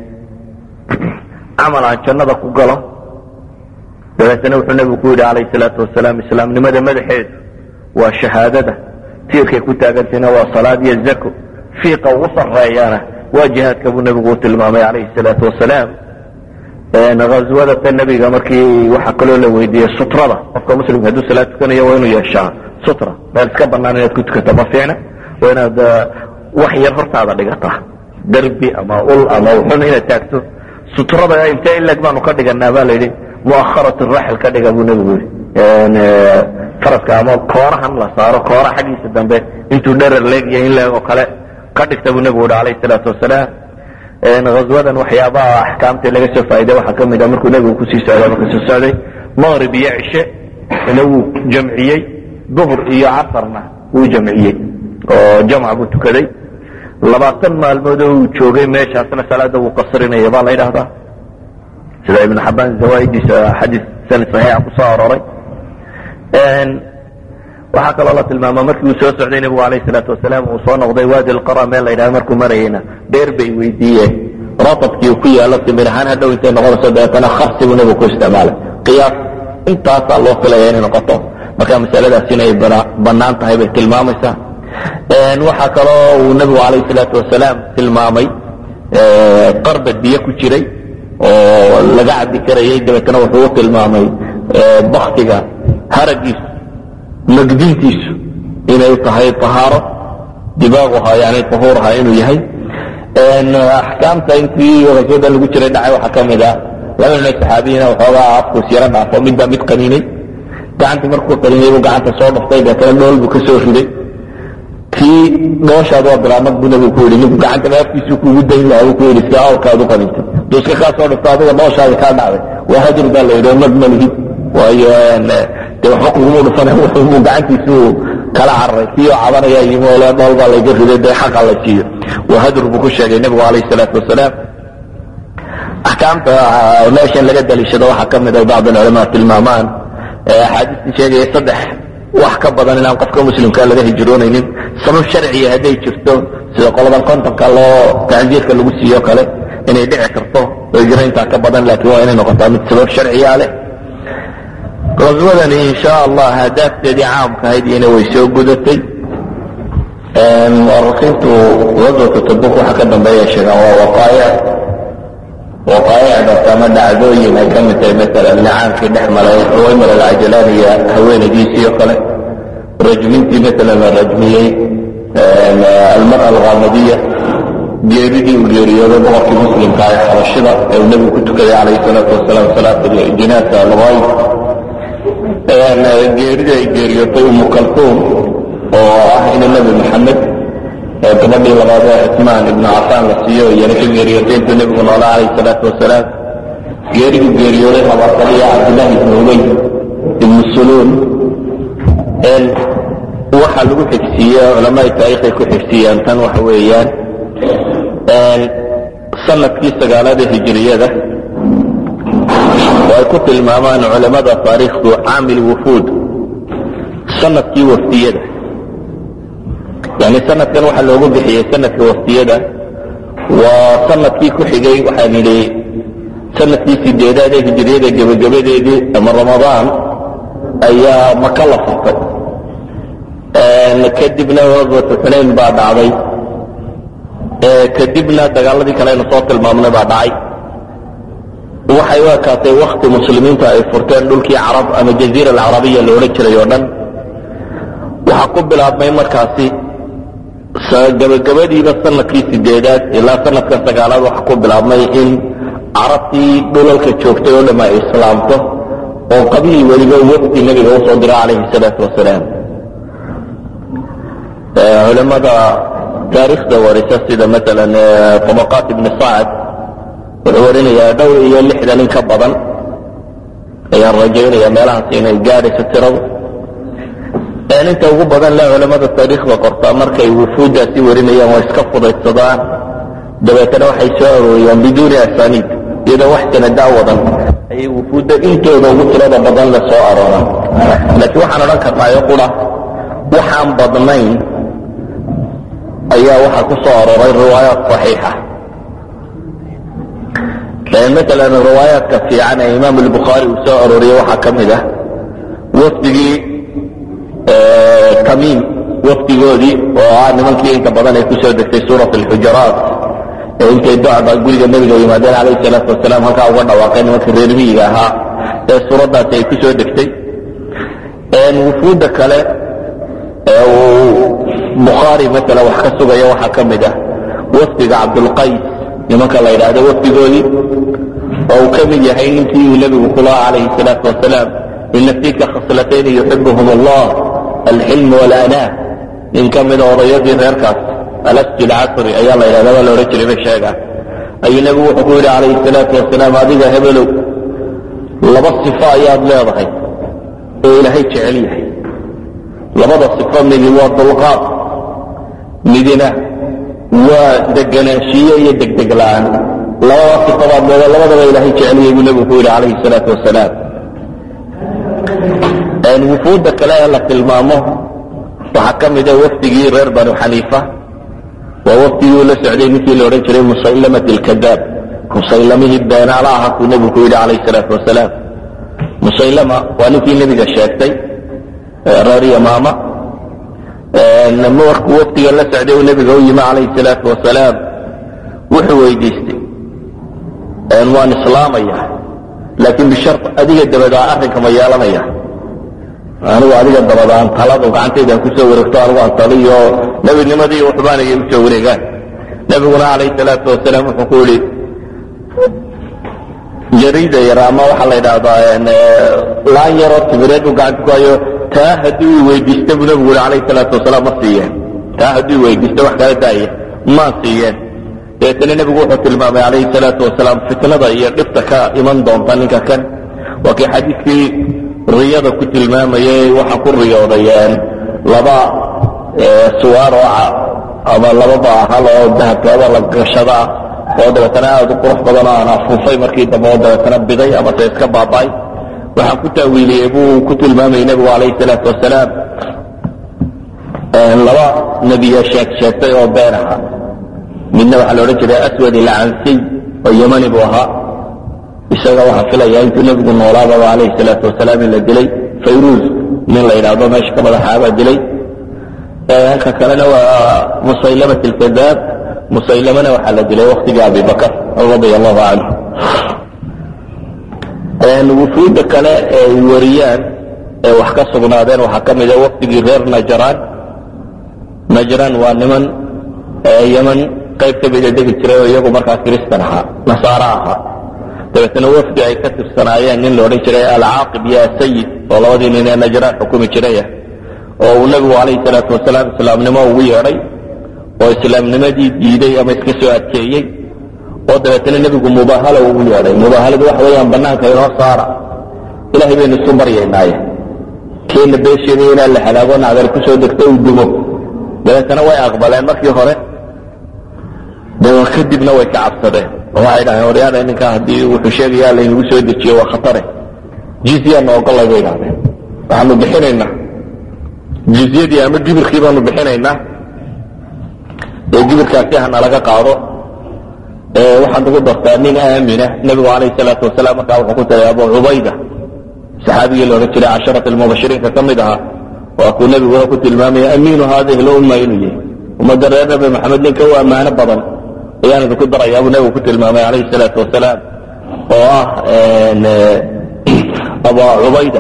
camal aan jannada ku galo dabeetana wuxuu nebigu ku yidhi calayhi salaatu wasalaam islaamnimada madaxeedu waa shahaadada tiirkay ku taagantayna waa salaad iyo zako fiiqa ugu sarreeyana waa jihaadka buu nebigu u tilmaamay calayhi salaatu wasalaam haswadata nebiga markii waxaa kaloo la weydiiyey sutrada qofka muslimka hadduu salaad tukanayo waa inuu yeeshaa sutra meel iska banaan inaad ku tukato ma fiicna waa inaad wax yar hortaada dhigataa derbi ama ul ama uxun inaad taagto sutrada intee ileg baanu ka dhiganaa baa layidhi muaharat raxil ka dhiga buu nebigu yidhi faraska ama koorahan la saaro koora xaggiisa dambe intuu dherer leegya in leeg oo kale ka dhigta buu nebigu yihi alayhi salaatu wasalaam haswadan waxyaabaha axkaamta laga soo faa'iday waxaa ka mid ah markuu nebigu kusii socday marka soo socday maqrib iyo cishe ina wuu jamciyey duhr iyo casarna wuu jamciyey oo jamca buu tukaday labaatan maalmood oo uu joogay meeshaasna salaada wuu qasrinaya baa la ydhahdaa sida ibnu xabaan zawaa'idiisa xadiis sanad saxiixa ku soo arooray waxaa kaloo la tilmaama markii uu soo socday nebigu alayh salaatu wasalaam uu soo noqday waadi lqara meel la ydhaha markuu marayeyna dheer bay weydiiyeen ratabkii uu ku yaalo timir ahaan hadhow intay noqonayso dabeetana kharsi buu nebigu ku isticmaalay qiyaas intaasaa loo filaya inay noqoto marka masaladaas inay bannaan tahay bay tilmaamaysaa waxaa kaloo uu nebigu alayh salaatu wasalaam tilmaamay qarba biyo ku jiray oo laga cabbi karayay dabeetana wuxuu u tilmaamay baktiga haragiisu magdintiisu inay tahay ahaaro dibaaguha yani ahuurha inuu yahay axkaamta intii raswada lagu jiray dhacay waxaa ka mid ah laba nin saxaabiyiina waxoogaa afkuus yaro dhaafo midbaa mid qaniinay gacantii markuu qaniinay buu gacanta soo dhaftay deetana dhool buu ka soo riday kii dhooshaad waa bilaamad buu nabigu ku yidhi ninku gacantaba afkiisu kuugu dayn lahaa buu ku yidhi si awrkaad u qaniintay duu iska kaa soo dhafto adiga dhooshaadi kaa dhacday waa hadir baa la yidhi oo mad ma lihid waayo de waxba kuguma dhufana wuxuu gacantiisu kala cararay kii oo cabanaya yimi ole dhool baa layga riday dee xaqa la siiyo waa hadur buu ku sheegay nebigu calayhi salaatu wasalaam axkaamta meeshan laga daliishado waxaa ka mid a bacd alculamaa tilmaamaan axaadiistii sheegaya saddex wax ka badan inaan qofka muslimka laga hijroonaynin sabab sharciya hadday jirto sida qoladan kontonka loo tacsiirka lagu siiyo kale inay dhici karto hijro intaa ka badan laakiin waa inay noqotaa mid sabab sharciya leh qaswadani insha allah hadaafteedii caamka ahayd iyana way soo gudatay muarikiintu gaswata tabuk waxa ka dambeeya sheegaan waa waqaa'ic waqaa'icdaas ama dhacdooyin ay ka mid tahay maalan nicaankii dhex maray uwaymar alcajalaan iyo haweenaydiisii oo kale rajmintii maalan la rajmiyey almara alghamadiya geeridii uu geeriyooday boqorkii muslimka ee xabashida ee uu nebigu ku tukaday calayhi salaatu wasalaam salaat jinaasa alghayd geeridii ay geeriyootay umu kaltuum oo ah ina nebi maxamed gabadhii labaad ee cismaan ibnu cafaan la siiyo iyana ka geeriyootay intuu nebigu noolaa calayhi salaatu wasalaam geeridu geeriyooday habaasaliya cabdillahi ibnu ubey ibnu suluun waxaa lagu xigsiiye culamaai taariikhay ku xigsiiyaan tan waxa weeyaan sanadkii sagaalada hijiriyada oo ay ku tilmaamaan culamada taariikhdu caamil wufuud sanadkii waftiyada yani sanadkan waxaa loogu bixiyey sanadka waftiyada waa sanadkii ku xigay waxaan idhi sanadkii sideedaad ee hijiriyada gebagabadeedii ama ramadaan ayaa maka la furtay kadibna wafatu xunayn baa dhacday kadibna dagaaladii kale aynu soo tilmaamnay baa dhacay waxay u ekaatay wakti muslimiintu ay furteen dhulkii carab ama jaziira alcarabiya la odhan jiray oo dhan waxaa ku bilaabmay markaasi gabagabadiiba sanadkii sideedaad ilaa sanadka sagaalaad waxaa ku bilaabmay in carabtii dhulalka joogtay oo dham ay islaamto oo qabiil weliba wafdi nebiga usoo dira calayhi salaatu wasalaam culimada taariikhda warisa sida maalan tabaqaat ibni sacad wuxuu warinayaa dhowr iyo lixdan in ka badan ayaan rajaynaya meelahaas inay gaadhayso tiradu inta ugu badan le culamada taariikhda qortaa markay wufuuddaasi warinayaan waa iska fudaydsadaan dabeetana waxay soo arooriyaan biduuni asaniid iyadoo wax sanadaa wadan ayay wufuudda intooda ugu tirada badan le soo arooraan laakiin waxaan odhan karnaayo qura waxaan badnayn ayaa waxaa ku soo arooray riwaayaat saxiixa maalan riwaayaadka fiican ee imaam albukhaari uu soo arooriyey waxaa ka mid ah wafdigii tamiim wafdigoodii oo ah nimankii inta badan ay kusoo degtay suurat alxujaraat ee intay docba guriga nebiga yimaadeen calayhi salaatu wasalaam halkaa uga dhawaaqay nimankii reer miyiga ahaa ee suuraddaasi ay kusoo degtay wufuudda kale ee uu bukhaari maala wax ka sugaya waxaa ka mid ah wafdiga cabdulqays nimanka la yidhaahdo wafdigoodii oo uu ka mid yahay ninkii uu nebigu ku lahaa calayhi salaatu wasalaam ina fiika khaslatayni yuxibuhum allah alxilm walanaa nin ka mida odayadii reerkaas alasju lcasri ayaa la yidhahda waa la odhan jiray bay sheegaan ayuu nebigu wuxuu ku yidhi calayhi salaatu wasalaam adiga hebelow laba sifo ayaad leedahay oo ilaahay jecel yahay labada sifo midi waa dulqaad midina waa deganaanshiye iyo degdeg la'aan labada sifabaad leeda labadaba ilaahay jeceliyay buu nebigu ku yidhi calayhi salaatu wasalaam wufuudda kale ee la tilmaamo waxaa ka mida wafdigii reer banu xaniifa waa wafdigii uu la socday ninkii la odhan jiray musaylamat alkadaab musaylamihii beenaala aha kuu nebigu ku yidhi calayhi salaatu wasalaam musaylama waa ninkii nebiga sheegtay reer yamaama markuu waftiga la socday uu nebiga u yimi calayhi salaatu wasalaam wuxuu weydiistay waan islaamaya laakiin bishar adiga dabadaa arrinka ma yeelanaya anigu adiga dabadaan taladu gacantaydaan kusoo wareegto anigu aan taliyo nebinimadii waxbaanaya usoo wareegaan nebiguna calayhi salaatu wasalaam wuxuu ku yidhi jariida yar ama waxaa la yidhaahdaa laan yaroo tibireed uu gacanta ku hayo taa haddii uu weydiista buu nebigu yidhi calayhi salaatu wasalaam ma siiyeen taa haddii weydiista wax kala daaya maan siiyeen dabeetana nebigu wuxuu tilmaamay calayhi salaatu wasalaam fitnada iyo dhibta ka iman doonta ninka kan waa kii xadiidkii riyada ku tilmaamayay waxaa ku riyoodayeen laba suwaar oo ama laba baahal oo dahabkooda la gashadaa oo dabeetana aada u qurux badan oo aan afuufay markii dambe oo dabeetana biday ama se iska baaba'ay waxaan ku taawiiliyey buu ku tilmaamayay nebigu calayhi salaatu wasalaam laba nebiya sheeg sheegtay oo been aha midna waxaa la odhan jiray aswad ilcansiy oo yemani buu ahaa isaga waxaa filaya intuu nebigu noolaababa calayhi salaatu wasalaam in la dilay fayruuz nin la yidhaahdo meesha ka madaxaabaa dilay halka kalena waa musaylamat alkadaab musaylamana waxaa la dilay waktigii abi bakar radia allahu canhu wufuudda kale ee ay wariyaan ee wax ka sugnaadeen waxaa ka mida wafdigii reer najraan najraan waa niman yeman qayb ka mida degi jiray oo iyagu markaa kiristan ahaa nasaaro ahaa dabeetna wafdi ay ka tirsanaayeen nin la odhan jiray alcaaqib iyo asayid oo labadii nin ee najraan xukumi jiraya oo uu nebigu calayhi salaatu wasalaam islaamnimo ugu yeedhay oo islaamnimadii diiday ama iska soo adkeeyey oo dabeetna nebigu mubaahalo ugu yeedhay mubaahaladu waxa weeyaan banaanka inoo saara ilahay baynu isu baryaynaaye keena beesheeda inaan la halaago nacdar ku soo degto uu dumo dabeetana way aqbaleen markii hore kadibna way ka cabsadeen oo waxay dhaheen waryaada ninkaa haddii wuxuu sheegaya laynagu soo dejiyo waa khatare jizyaana ogolay bay idhahdeen waxaanu bixinaynaa jizyadii ama gibirkii baanu bixinaynaa ee gibirkaasi hana laga qaado waxaan ugu dartaa nin aamina nebigu calayh salaatu wasalaam markaa wuxuu ku tagay abu cubayda saxaabigii laodhan jiray casharat almubashiriinka ka mid ahaa waa kuu nebiguna ku tilmaamaya amiinu haadihi lumma inuu yahay ummadda reer nabi maxamed ninka u ammaano badan ayaan idinku darayaa buu nebigu ku tilmaamay calayhi salaatu wasalaam oo ah abu cubayda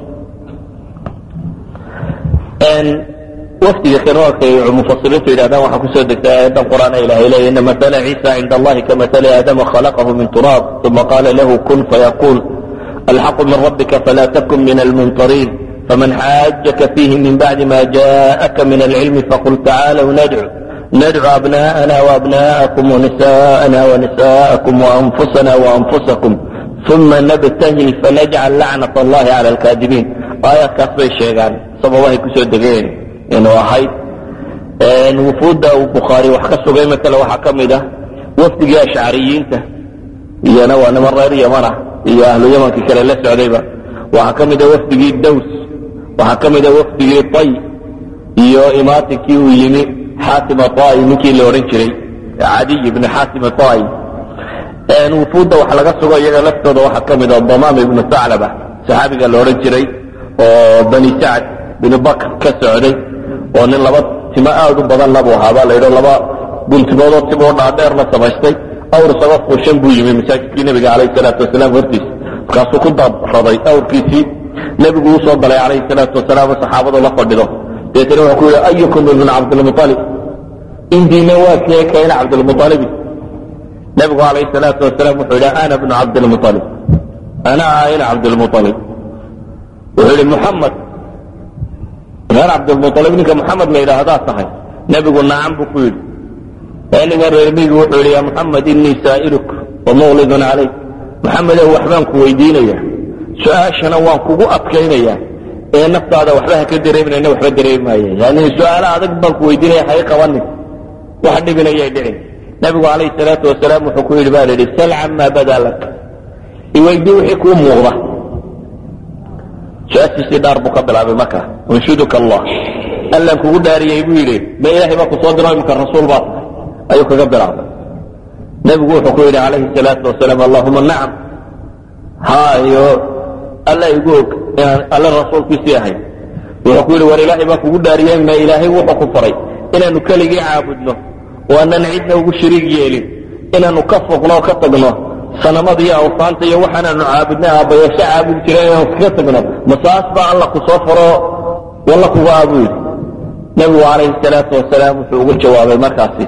wafdiga kanooarkay mufasiriintu yidhahdaan waxaa kusoo degta aayadan qur'aan ilahay leeya ina masala ciisa cinda allahi kamasali aadama khalaqahu min turaab uma qaala lahu kun fayaquul alxaqu min rabbika fala takun min almumtariin faman xaajaka fiihi min bacdi ma jaءaka min alcilmi faqul tacaalw nadcu nadcu abna'ana waabna'akum wanisa'ana wanisa'akum waanfusana waanfusakum uma nabtahil fanajcal lacnat allahi cala alkaadibiin aayaadkaas bay sheegaan sababahay kusoo degeen inuu ahayd wufuudda uu bukhaari wax ka sugay matala waxaa ka mid ah wafdigii ashcariyiinta iyana waa niman reer yaman ah iyo ahlu yamankii kale la socdayba waxaa ka mida wafdigii daws waxaa ka mida wafdigii tay iyo imaatinkii uu yimi xaatim atai ninkii la odhan jiray cadiy ibni xaatim atai wufuudda wax laga sugo iyaga laftooda waxaa ka mida damaam ibnu saclaba saxaabiga la odhan jiray oo bani sacd binu bakr ka socday oo nin laba timo aad u badanna buu ahaa baa la yidho laba guntigoodoo timoo dhaadheer la samaystay awr isaga fuushan buu yimi masaajidkii nebiga calayhi salaatu wasalaam hortiisa markaasuu ku dabraday awrkiisii nebigu uu soo galay calayhi salaatu wasalaam oo saxaabadu la fadhido deetana wuxuu ku yidhi ayukum ibnu cabdilmualib indiina waa kee kayna cabdilmualibi nebigu calayhi salaatu wasalaam wuxuu yidhi ana bnu cabdilmualib ana ayna cabdilmualib wuxuu yidhi muxamed reer cabdilmualib ninka muxamed la yidhaahdaa tahay nebigu nacam buu ku yidhi ninga reermigi wuxuu yidhi ya muxamed inii saa'iluk wamuqlidun calayk muxamedow waxbaan ku weydiinaya su-aashana waan kugu adkaynaya ee naftaada waxba ha ka dareeminayna waxba dareemi maaye yani su-aalo adag baan ku weydiinaya hay qabanin wax dhibinayay dhicin nebigu calayhi salaatu wasalaam wuxuu ku yidhi ba la yidhi sal camaa badaa lak iweydii wixii kuu muuqda su-aashiisii dhaar buu ka bilaabay marka unshuduka allah allan kugu dhaariyey buu yidhi ma ilaahay baa ku soo diro imika rasuul baa tahay ayuu kaga bilaabay nebigu wuxuu ku yidhi calayhi salaatu wasalaam allahuma nacam haa iyo alla igu og inaan alle rasuulkiisii ahay wuxuu ku yidhi war ilaahay baa kugu dhaariyey ma ilaahay wuxuu ku faray inaanu keligii caabudno oo aanan cidna ugu shariig yeelin inaanu ka foqno oo ka tagno sanamada iyo awsaanta iyo waxaanaanu caabudnay aabbayaasho caabudi jireen inaanu kaga tagno masaas baa alla ku soo faro walla kuga ah buu yidhi nebigu calayhi salaatu wasalaam wuxuu ugu jawaabay markaasi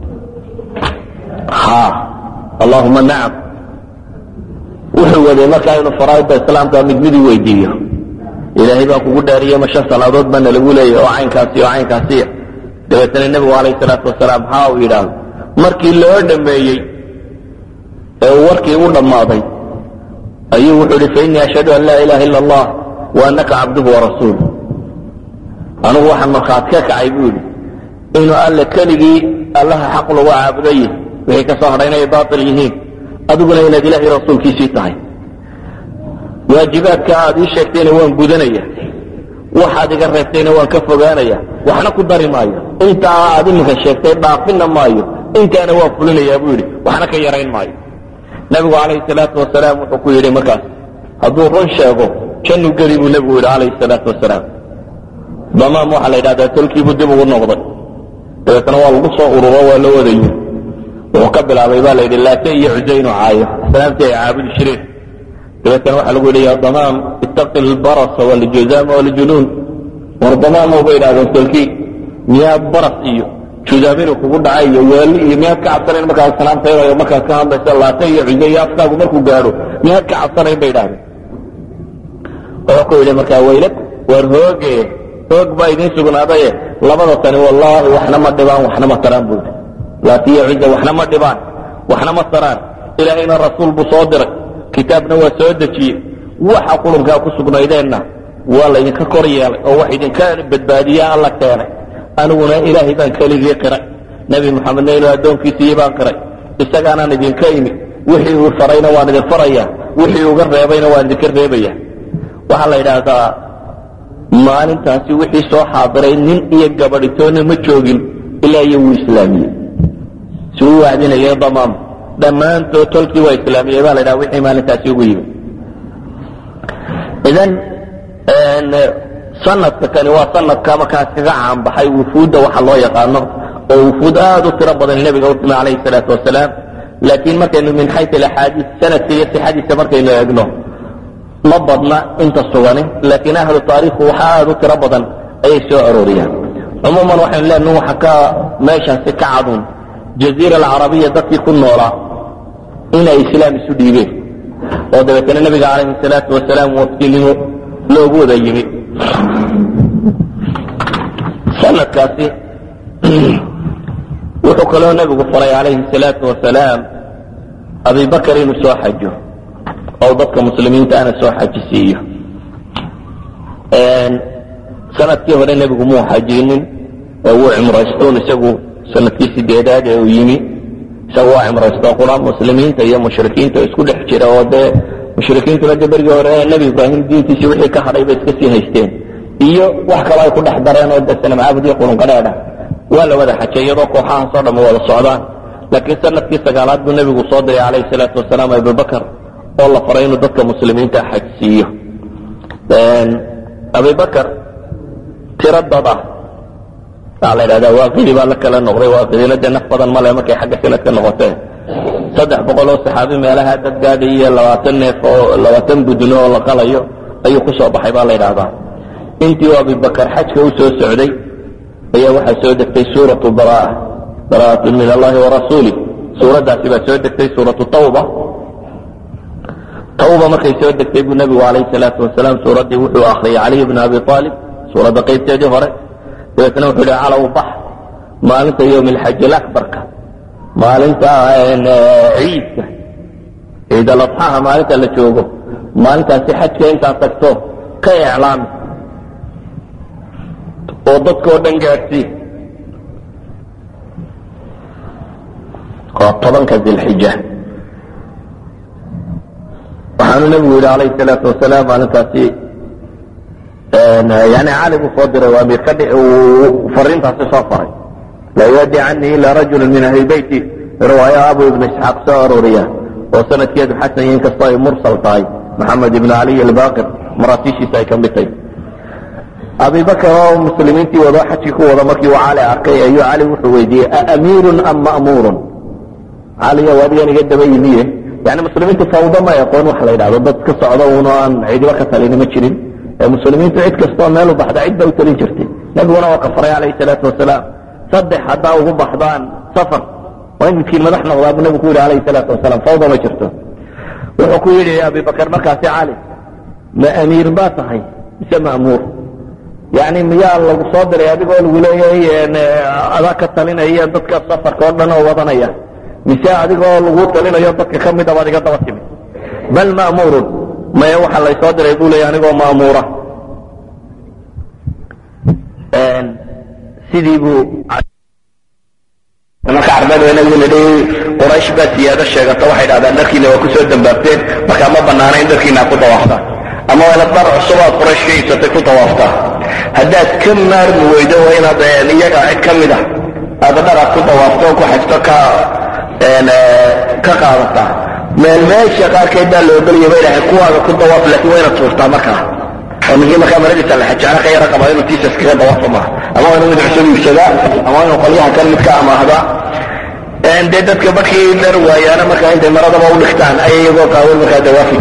ha allahuma nacam wuxuu waday markaa inuu faraaidda islaamka mid midii weydiiyo ilaahay baa kugu dhaariye ma shan salaadood baana lagu leeyahy oo caynkaasi oo caynkaasiya dabeetana nebigu calayhi salaatu wasalaam haa uu yidhaahdo markii loo dhammeeyey ee uu warkii u dhammaaday ayuu wuxuu ihi fainii ashhadu an laa ilaha ila allah wa anaka cabduhu warasuulu anugu waxaan markhaati ka kacay buu yidhi inuu alle keligii allaha xaq lagu caabudaye wixii ka soo hadhay inay baatil yihiin adiguna inaad ilaahay rasuulkiisii tahay waajibaadka aad ii sheegtayna waan gudanaya waxaad iga reebtayna waan ka fogaanaya waxna ku dari maayo intaa aad iminka sheegtay dhaafinna maayo intaana waan fulinayaa buu yidhi waxna ka yarayn maayo nebigu calayhi salaatu wasalaam wuxuu ku yidhi markaas hadduu run sheego jannu geli buu nebigu yidhi calayhi salaatu wasalaam damaam waxaa la yidhahdaa tolkiibuu dib ugu noqday dabeetna waa lagu soo ururo waa la wadayo wuxuu ka bilaabay baa la yidhi laate iyo cuze inuu caayo asnaamtii ay caabudi jireen dabeetana waxaa lagu yidhi ya damaam ittaqi lbarasa waljuzaama waljunuun war damaamo bay idhahdeen tolkii miyaa baras iyo juzaam inuu kugu dhacay iyo weeli iyo miyaad ka cabsanayn markaad salaamtaynayo markaad ka hadlaysa laate iyo cuze iyo afkaagu markuu gaadho miyaad ka cabsanayn bay idhahdeen wuxuu ku yidhi markaa weylad war hooge hoog baa idiin sugnaadaye labada tani wallaahi waxna ma dhibaan waxna ma taraan buu yidhi laatiyo cuza waxna ma dhibaan waxna ma taraan ilaahayna rasuul buu soo diray kitaabna waa soo dejiyey waxa qulunkaa ku sugnaydeenna waa laydinka kor yeelay oo wax idinka badbaadiya alla keenay aniguna ilaahay baan keligii qiray nebi moxamedna inuu addoonkiisiiyi baan qiray isagaanaan idinka imi wixii uu farayna waan idin farayaa wixii uga reebayna waan idinka reebaya waxaa la yidhaahdaa maalintaasi wixii soo xaadiray nin iyo gabadhitoonna ma joogin ilaa iyo wuu islaamiyey si uu wacdinayay damaam dhammaantood tolkii waa islaamiyey baa la ydhaha wixii maalintaasi ugu yimi idan sanadka kani waa sanadka markaas kaga caanbaxay wufuudda waxa loo yaqaano oo wufuud aad u tiro badan nebiga u timi calayhi salaatu wasalaam laakiin markaynu min xayu alaxaadiis sanadka iyo sixadiisa markaynu eegno ma badna inta sugani laakiin ahlu taariikhu waxa aad u tiro badan ayay soo arooriyaan cumuuman waxaynu leenahay waxa ka meeshaasi ka cadun jaziira alcarabiya dadkii ku noolaa inay islaam isu dhiibeen oo dabeetana nebiga calayhi salaatu wasalaam waftinimo loogu wada yimi sanadkaasi wuxuu kaloo nebigu faray calayhi salaatu wasalaam abibakar inuu soo xajo oo dadka muslimiinta ana soo xajisiiyo sanadkii hore nebigu muu xajinin oo wuu cimraystoon isagu sanadkii sideedaad ee uu yimi isagu waa cimraysto qura muslimiinta iyo mushrikiinta isku dhex jira oo dee mushrikiintuna de bergii hore nebi ibraahim diintiisii wixii ka hadhay bay iska sii haysteen iyo wax kaloo ay ku dhex dareen oo de sanamcaabud iyo qulunqadheedha waa la wada xajay iyadoo kooxahaasoo dhamma wada socdaan laakiin sanadkii sagaalaad buu nebigu soo diray calayhi salaatu wasalaam abubakar oo la faray inuu dadka muslimiinta xaj siiyo abibakar tiro dad ah waxaa la idhahdaa waaqidi baa la kala noqday waaqidina dee naf badan male markay xagga sanadka noqotee saddex boqol oo saxaabi meelaha dad gaadhay iyo labaatan neef oo labaatan budno oo la qalayo ayuu ku soo baxay baa la yidhahdaa intii uu abibakar xajka u soo socday ayaa waxaa soo degtay suuratu baraa baraatu min allahi warasuulih suuraddaasi baa soo degtay suuratu tawba tawba markay soo degtay buu nebigu calayhi salaatu wasalaam suuraddii wuxuu akhriyay caliy bna abi aalib suuradda qaybteedii hore dabeetna wuxuu yihi calow bax maalinta yowmi alxaji alabarka maalinta ciidka ciid aladxaha maalinta la joogo maalintaasi xajka intaad tagto ka iclaami oo dadkao dhan gaadhsii waa tobanka dilxija waxaanu nebigu yidhi calayhi salaatu wasalaam maalintaasi yani cali buu soo diray waa amiir ka uu fariintaasi soo faray laa yuaddi canii ila rajulu min ahli beyti riwaaya abu ibn isxaaq soo arooriya oo sanadkeedu xasan yihin kastoo ay mursal tahay maxamed ibn caliy albaqir maraatiishiisa ay ka mid tahay abibakar oo muslimiintii wadoo xajkii ku wada markii uu cali arkay ayuu cali wuxuu weydiiyey aamiirun am ma'muurun caliyow adigan iga daba yimiye yani muslimiintu fawdo ma aqoon wax la yidhahdo dad ka socdo uno aan cidiba ka talini ma jirin muslimiintu cid kastoo meel u baxda cid ba u talin jirtay nebiguna waa ka faray calayhi salaatu wasalaam saddex haddaa ugu baxdaan safar waa in midkiin madax noqdaa buu nebigu ku yidhi calayhi salaatu wasalaam fawda ma jirto wuxuu ku yidhi abibakar markaasi cali ma amiir baa tahay mise ma'muur yani miyaa lagu soo diray adigoo lagu leeyahay adaa ka talinaya dadka safarka oo dhan oo wadanaya mise adigoo lagu talinayo dadka ka mid a baad iga daba timid bal ma'muurun maya waxa laysoo diray buu leeya anigoo ma'muura sidii buu marka carbeed nabigu nidhi quraysh baa siyaado sheegata waxay dhahdaan dharkiina waa kusoo dambaabteen markaa ma banaana in dharkiina ku dawaaftaan ama waa inaad dhar cusub aad quraysh ka iibsatay ku dawaaftaa haddaad ka maarmi weydo waa inaad iyaga cid ka mid a aad dharaad ku dawaafto oo ku xajto ka ka qaadataa meel meesha qaarkeed baa la ogolaya ba ilahay kuwaaga ku dawaaf laakiin waa inaad tuurtaa markaa oo ninkii markaa maradiisa la xajaano ka yara qaba inuu tiisas kaga dawaafa maaha ama waa inuu mid cusub iibsadaa ama waa inuu qolyaha kan mid ka amaahdaa dee dadka barkii dhar waayaana markaa intay maradaba u dhigtaan ayay iyagoo qaawan markaa dawaafi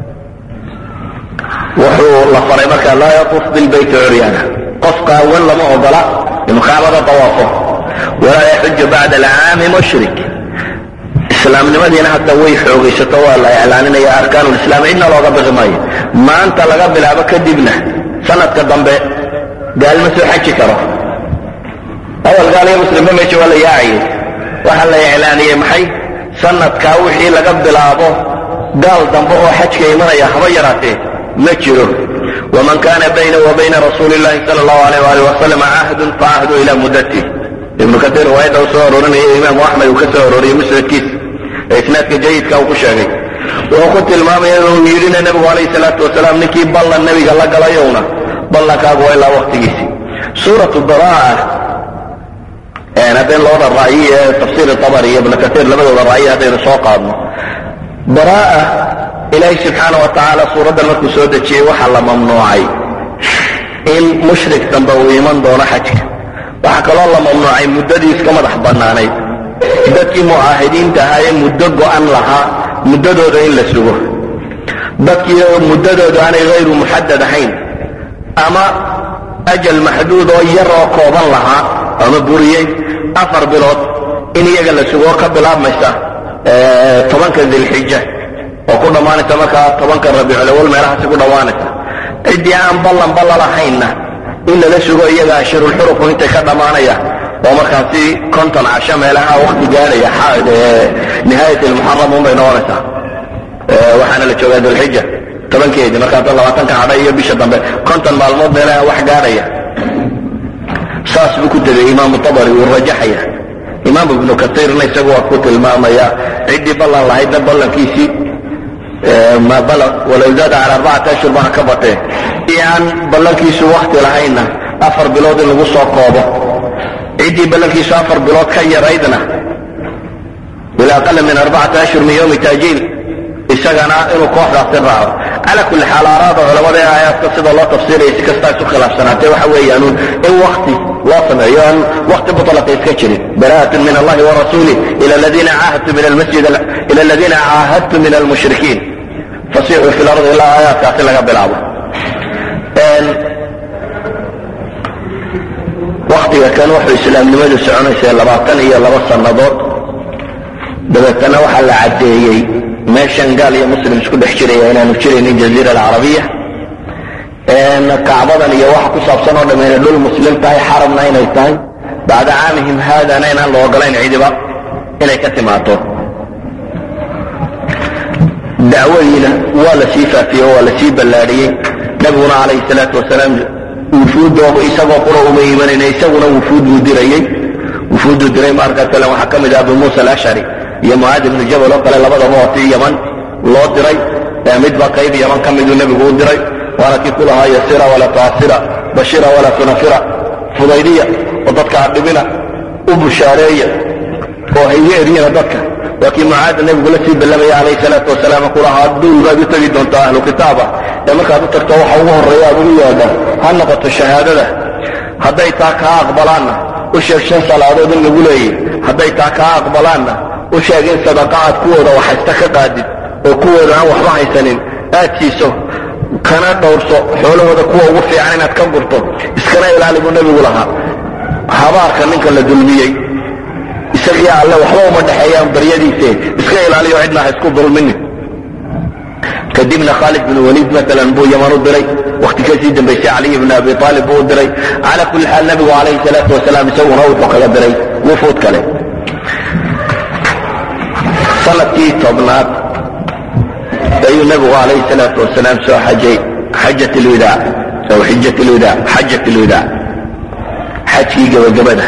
wuxuu la faray markaa laa yatuuf bilbayti curyaana qof qaawan lama ogola inuu kacbada dawaafo walaa yaxuju bacda alcaami mushrik islaamnimadiina hadda way xoogaysato waa la iclaaninaya arkaanu lislaam cidna looga bixi maayo maanta laga bilaabo kadibna sanadka dambe gaal ma soo xaji karo awal gaal iyo muslimba meesha waa la yaacayay waxaa la iclaaniyey maxay sanadkaa wixii laga bilaabo gaal dambe oo xajka imanaya haba yaraatee ma jiro waman kana bayna wa bayna rasuuli llahi sala allahu alayh waalih wasalam cahdun faahdu ila muddatih ibnu katiir riwaayadda uu soo arorinaya imaamu axmed uu ka soo arooriyey musnadkiisa ee isnaadka jayidka uu ku sheegay wuxuu ku tilmaamaya uu yidhina nebigu calayhi salaatu wasalaam ninkii ballan nebiga la galayowna ballankaagu waa ilaa waktigiisii suuratu baraa haddaynu labada ra'yi ee tafsiir tabari iyo ibnu katiir labadooda ra'yi haddaynu soo qaadno baraa ilaahay subxaana wa tacaala suuraddan markuu soo dejiyey waxaa la mamnuucay in mushrik dambe uu iman doono xajka waxaa kaloo la mamnuucay muddadii iska madax bannaanayd dadkii mucaahidiinta ahaa ee muddo go'an lahaa muddadooda in la sugo dadkii muddadooda aanay hayru muxadad ahayn ama ajal maxduud oo yar oo kooban lahaa ama buriyey afar bilood in iyaga la sugo oo ka bilaabmaysa tobanka dilxija oo ku dhammaanaysa markaa tobanka rabiiculawal meelahaasi ku dhammaanaysa ciddii aan ballan ballalahaynna in lala sugo iyaga ashirulxurufku intay ka dhammaanaya oo markaasi konton casho meelaha wakti gaadhaya nihaayat lmuxaram unbay noqonaysaa waxaana la joogaa dulxija tobankeedii markaasa labaatanka hadha iyo bisha dambe konton maalmood meelaha wax gaadhaya saas buu ku tegay imaamu tabari wuu rajaxaya imaam ibnu katiirna isagu waa ku tilmaamaya ciddii ballan lahaydna ballankiisii walow zaada cala arbacati ashhur baa ka batee i aan ballankiisu wakti lahaynna afar bilood in lagu soo koobo ciddii ballankiisu afar bilood ka yaraydna ila aqala min arbacati ashhur min yowmi taajiil isagana inuu kooxdaasi raaco cala kulli xaal aaraada culamada ee aayaadka sida loo tafsiiraya si kastaa isu khilaafsanaatee waxa weeyaanuun in wakti loo sameeyo aan wakti muطlaqa iska jirin bara'atun min allahi warasuulih ila aladiina caahadtu min almasjid ila aladiina caahadtu min almushrikiin fasixuu fi lardi ilaa aayaadkaasi laga bilaabo waktiga kan wuxuu islaamnimadu soconaysay labaatan iyo laba sannadood dabeetana waxaa la caddeeyey meeshan gaal iyo muslim isku dhex jiraya inaanu jiraynin jaziira alcarabiya kacbadan iyo waxa ku saabsan oo dham inay dhul muslim tahay xarabna inay tahay bacda caamihim haadana inaan la ogolayn cidiba inay ka timaado dacwadiina waa la sii faafiyey oo waa la sii ballaadhiyey nabiguna calayhi salaatu wasalaam wufuuddooba isagoo qura uma imanayna isaguna wufuud buu dirayey wufuudduu diray markaa kale waxaa ka mid ah abu muusa alashcari iyo mucaad ibnu jabal oo kale labadaba waati yaman loo diray midba qayb yaman ka miduu nebigu u diray waana kii ku lahaa yasira walaa tuasira bashira walaa tunafira fudaydiya oo dadka adhibina u bushaareeya oo hayga eryana dadka waa kii mucaada nebigu la sii ballamaya calayhi salaatu wasalaam ku lahaa duul baad u tegi doontaa ahlu kitaaba ee markaad u tagto waxa ugu horreeya aad ugu yeedha ha noqoto shahaadada hadday taa kaa aqbalaanna u sheeg shan salaadood in lagu leeyay hadday taa kaa aqbalaanna u sheeg in sadaqa aad kuwooda waxhaysta ka qaadid oo kuwooda aan waxba haysanin aad siiso kana dhowrso xoolahooda kuwa ugu fiican inaad ka gurto iskana ilaali buu nebigu lahaa habaarka ninka la dulmiyey isagii alle waxba uma dhexeeyaan baryadiise iska ilaaliyo cidna ha isku dulminin kadibna khaalid bin waliid maalan buu yaman u diray wakti kasii dambaysay caliy bn abi aalib buu u diray cala kulli xaal nebigu calayhi salaatu wasalaam isaguna wuxuu kaga diray wufuud kale sanadkii tobnaad ayuu nebigu calayhi salaatu wasalaam soo xajay xajat lwidaac aw xijat lwidaac xajat lwidaac xajkii gabagabada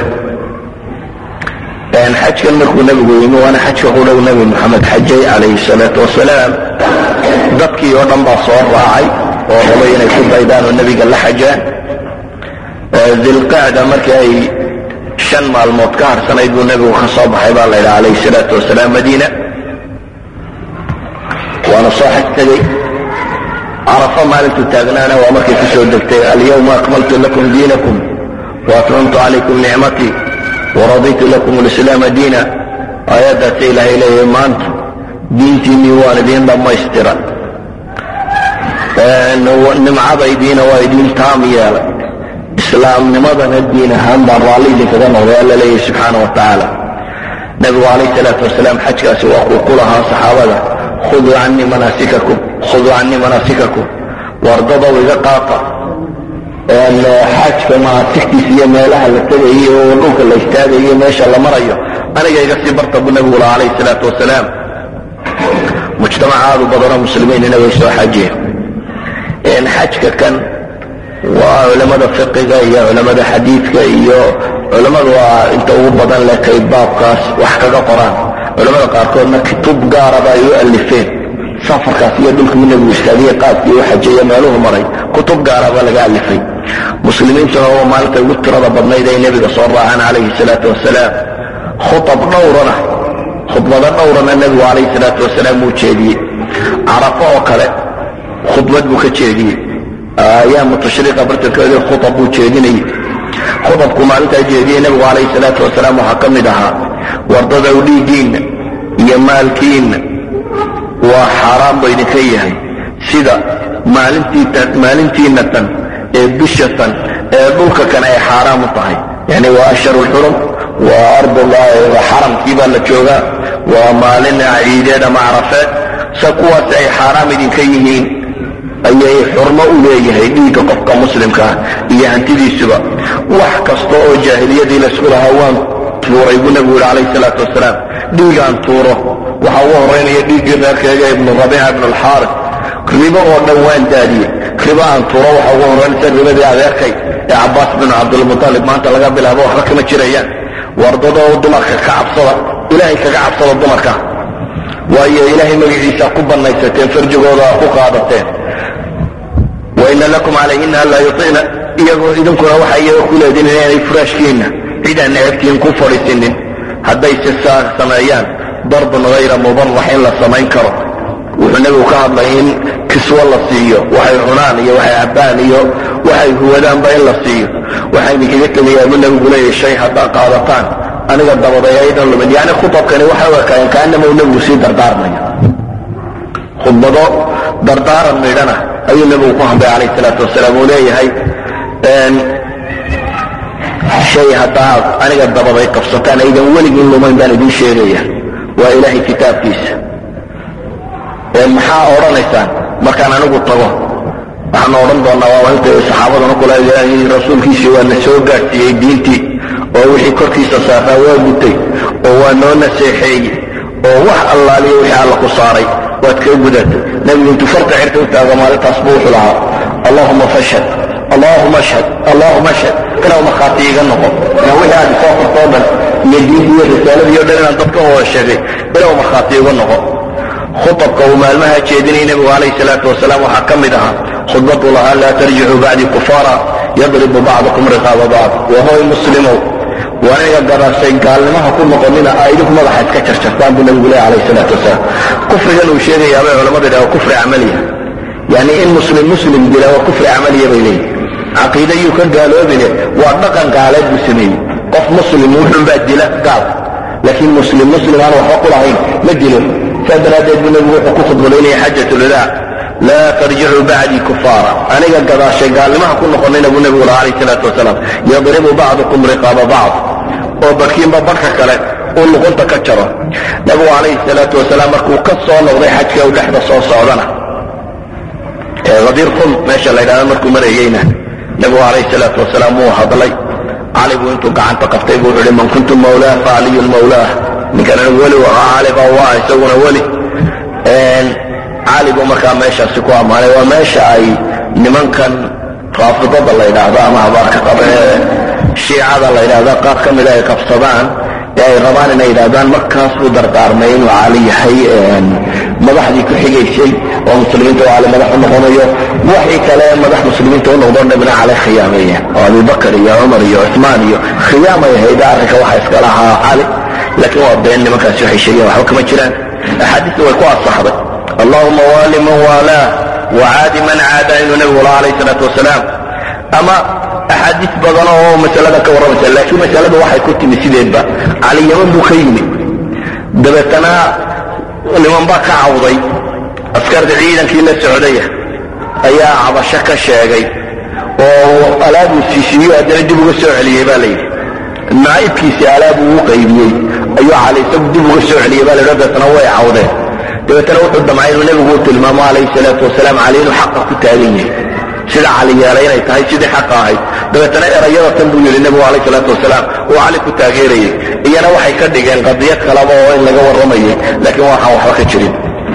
xajkan markuu nebigu yimi waana xajka ku dhow nebi moxamed xajay calayhi salaatu wasalaam dadkii oo dhan baa soo raacay oo rabay inay ku daydaan oo nebiga la xajaan dilqacda markii ay shan maalmood ka harsanayd buu nebigu ka soo baxay baa la yidhaha calayhi salaatu wasalaam madiina waana soo xaj tegey carafo maalintuu taagnaana waa markay ku soo degtay alyawma akmaltu lakum diinakum waatmamtu calaykum nicmatii waraditu lakum lislaama diina aayaddaasa ilaahay leeyahay maanta diintiinnii waan idiin dhammaystira nimcadaydiina waa idiin taam yeelay islaamnimadana diin ahaan baan raalli idinkaga noqday alla leeyahay subxaana wa tacaala nabigu calayh salaatu wasalaam xajkaasi waa kuu ku lahaa saxaabada khuduu canii manaasikakum khuduu canii manaasikakum wardadow iga qaata xajka manaasigtiisa iyo meelaha la tegayo oo dhulka la istaagayo meesha la marayo aniga iga sii barta buu nabigu lahaa calayh salaatu wasalaam mujtamac aadu badanoo muslimiinina way soo xajeen xajka kan waa culamada fiqiga iyo culamada xadiidka iyo culammadu waa inta ugu badan leh kay baabkaas wax kaga qoraan culamada qaarkoodna kitub gaaraba ay u alifeen safarkaas iyo dhulkii nebigu istaagiye qaabkii u xajeeye meeluhu maray kutub gaaraba laga alifay muslimiintuna oo maalinta ugu tirada badnayd ay nebiga soo raacaan calayhi salaatu wasalaam khutab dhowrana khudbado dhowrana nebigu calayhi salaatu wasalaam wuu jeediyey carafo oo kale khudbad buu ka jeediyey ayaamu tashriiqa bartankeeda khutab buu jeedinayey khutabku maalintaa jeediyey nebigu calayhi salaatu wasalaam waxaa ka mid ahaa wardadow dhiiggiinna iyo maalkiinna waa xaaraan ba idinka yahay sida maalintiinna tan ee bisha tan ee dhulka kan ay xaaraam u tahay yani waa ashharu lxurum waa ardullah xaramkii baa la joogaa waa maalin ciideed ama carafeed sa kuwaas ay xaaraam idinka yihiin ayay xurmo u leeyahay dhiigga qofka muslimka ah iyo hantidiisuba wax kasta oo jaahiliyadii laysku lahaa waan tuuray buu nebigu yidhi calayhi salaatu wasalaam dhiigaan tuuro waxaa ugu horaynaya dhiiggii reerkeega ibnu rabiica ibnu alxaaris ribo oo dhan waan daadiyey ribo aan tuuro waxaa ugu horaynaysa ribadii adeerkay ee cabbaas binu cabdilmutalib maanta laga bilaabo waxba kama jirayaan wardadoo dumarka ka cabsada ilaahay kaga cabsada dumarka waayo ilaahay magaciisa ku bannaysateen farjigooda ku qaadateen waina lakum calayhina anlaa yuطicna iyagoo idinkuna waxa iyaga ku leedin inaanay furaashkiinna cidaan necabtihin ku fadhiisinin hadday si saa sameeyaan darbun hayra mubarax in la samayn karo wuxuu nebigu ka hadlay in kiswo la siiyo waxay cunaan iyo waxay cabbaan iyo waxay huwadaanba in la siiyo waxaa idinkaga tegayaa buu nebigu leeyahy shay haddaa qaadataan aniga dabadayaydan lumin yani khutabkani waxay u ekaayeen kaanama uu nebigu sii dardaarmayo khudbado dardaaran midhana ayuu nebigu ku hadlay calayh salaatu wasalaam uu leeyahay shay haddaad aniga dabaday qabsataan aydan weligin lumayn baan idiin sheegaya waa ilaahay kitaabkiisa maxaa odhanaysaan markaan anigu tago waxaan odhan doonaa waa inta saxaabaduna kula rasuulkiisii waa na soo gaadhsiiyey diintii oo wixii korkiisa saaraa waa gutay oo waa noo naseexeeyey oo wax allaaliyo wixii alla ku saaray waad kaga gudatay nebigu intuu farta cirka u taago maalintaas buu wuxuu lahaa allahuma fashhad allahuma ashhad allahuma ashhad ilaw markhaati iga noqo ina wixii aad isoo fartoo dhan iyo diintii iyo risaaladii o dhan inaan dadka wada sheegay ilaw markhaati iga noqo khutabka uu maalmaha jeedinayay nebigu calayhi salaatu wasalaam waxaa ka mid ahaa khudbadu lahaa laa tarjicuu bacdii kufaara yadribu bacdukum riqaaba bacd wahoy muslimow waa aniga gadaashay gaalnimaha ku noqonina aa idinku madaxa iska jarjartaan buu nebigu leeya calayhi salaatu wasalaam kufrigan uu sheegayaa bay culamadu yidhaha kufri camaliya yani in muslim muslim dila waa kufri camaliya bay leeyihin caqiida yuu ka gaaloobine waa dhaqan gaaleed buu sameeyey qof muslim wuxun baa dila gaal laakiin muslim muslim aan waxba ku lahayn ma dilo saa daraaddeed buu nebigu wuxuu ku khudbadaynaya xajat lwadaa laa tarjicuu bacdii kufaara aniga gadaashay gaalnimaha ku noqonayna buu nebigu laha calayh salaatu wasalaam yadribu bacdukum riqaaba bacd oo barkiinba barka kale uu luqunta ka jaro nebigu calayhi salaatu wasalaam markuu ka soo noqday xajka u dhexda soo socdana ee hadiir khum meesha la ydhahda markuu marayeyna nebigu calayhi salaatu wasalaam wuu hadlay cali buu intuu gacanta qabtay buu wuxu uhi man kuntu mawlaah fa caliyun mawlaah ninkan anigu weli ahaa cali baa waa isaguna weli cali buu markaa meeshaasi ku ammaanay waa meesha ay nimankan raafidada la ydhaahdo ama habaarka qaba ee shiicada la ydhahda qaar ka mida ay qabsadaan ee ay rabaan inay yidhahdaan markaas buu dardaarmay inuu cali yahay madaxdii ku xigaysay oo muslimiinta oo cali madax u noqonayo waxii kale madax muslimiinta u noqdo dhabna cali khiyaameeyeen oo abubakar iyo cumar iyo cumaan iyo khiyaamay ahayd arrinka waxa iska lahaa cali laakiin waa been nimankaasi waxay sheegeen waxba kama jiraan axaadiista way ku asaxday allahuma waali man waalaa wacaadi man caada inuu nebigu laha alayh salaatu wasalaam ama axaadiis badan oo masalada ka warramaysa laakiin masalada waxay ku timi sideedba cali yaman buu ka yimi dabeetana niman baa ka cawday askarta ciidankii la socdaya ayaa cabasho ka sheegay oo alaabuu siisiiyo haddana dib uga soo celiyey baa layidhi naa'ibkiisii alaab uu u qaybiyey ayuu cali isagu dib uga soo celiyey baa layidhi dabeetana way cawdeen dabeetana wuxuu damcay inuu nebigu u tilmaamo calayhi salaatu wasalaam cali inuu xaqa ku taagan yahay sida cali yeelay inay tahay sidii xaqa ahayd dabeetana erayada tan buu yidhi nebigu calayhi salaatu wasalaam uu cali ku taageerayay iyana waxay ka dhigeen qadiyad kalaba oo in laga warramayay laakiin waxaan waxba ka jirin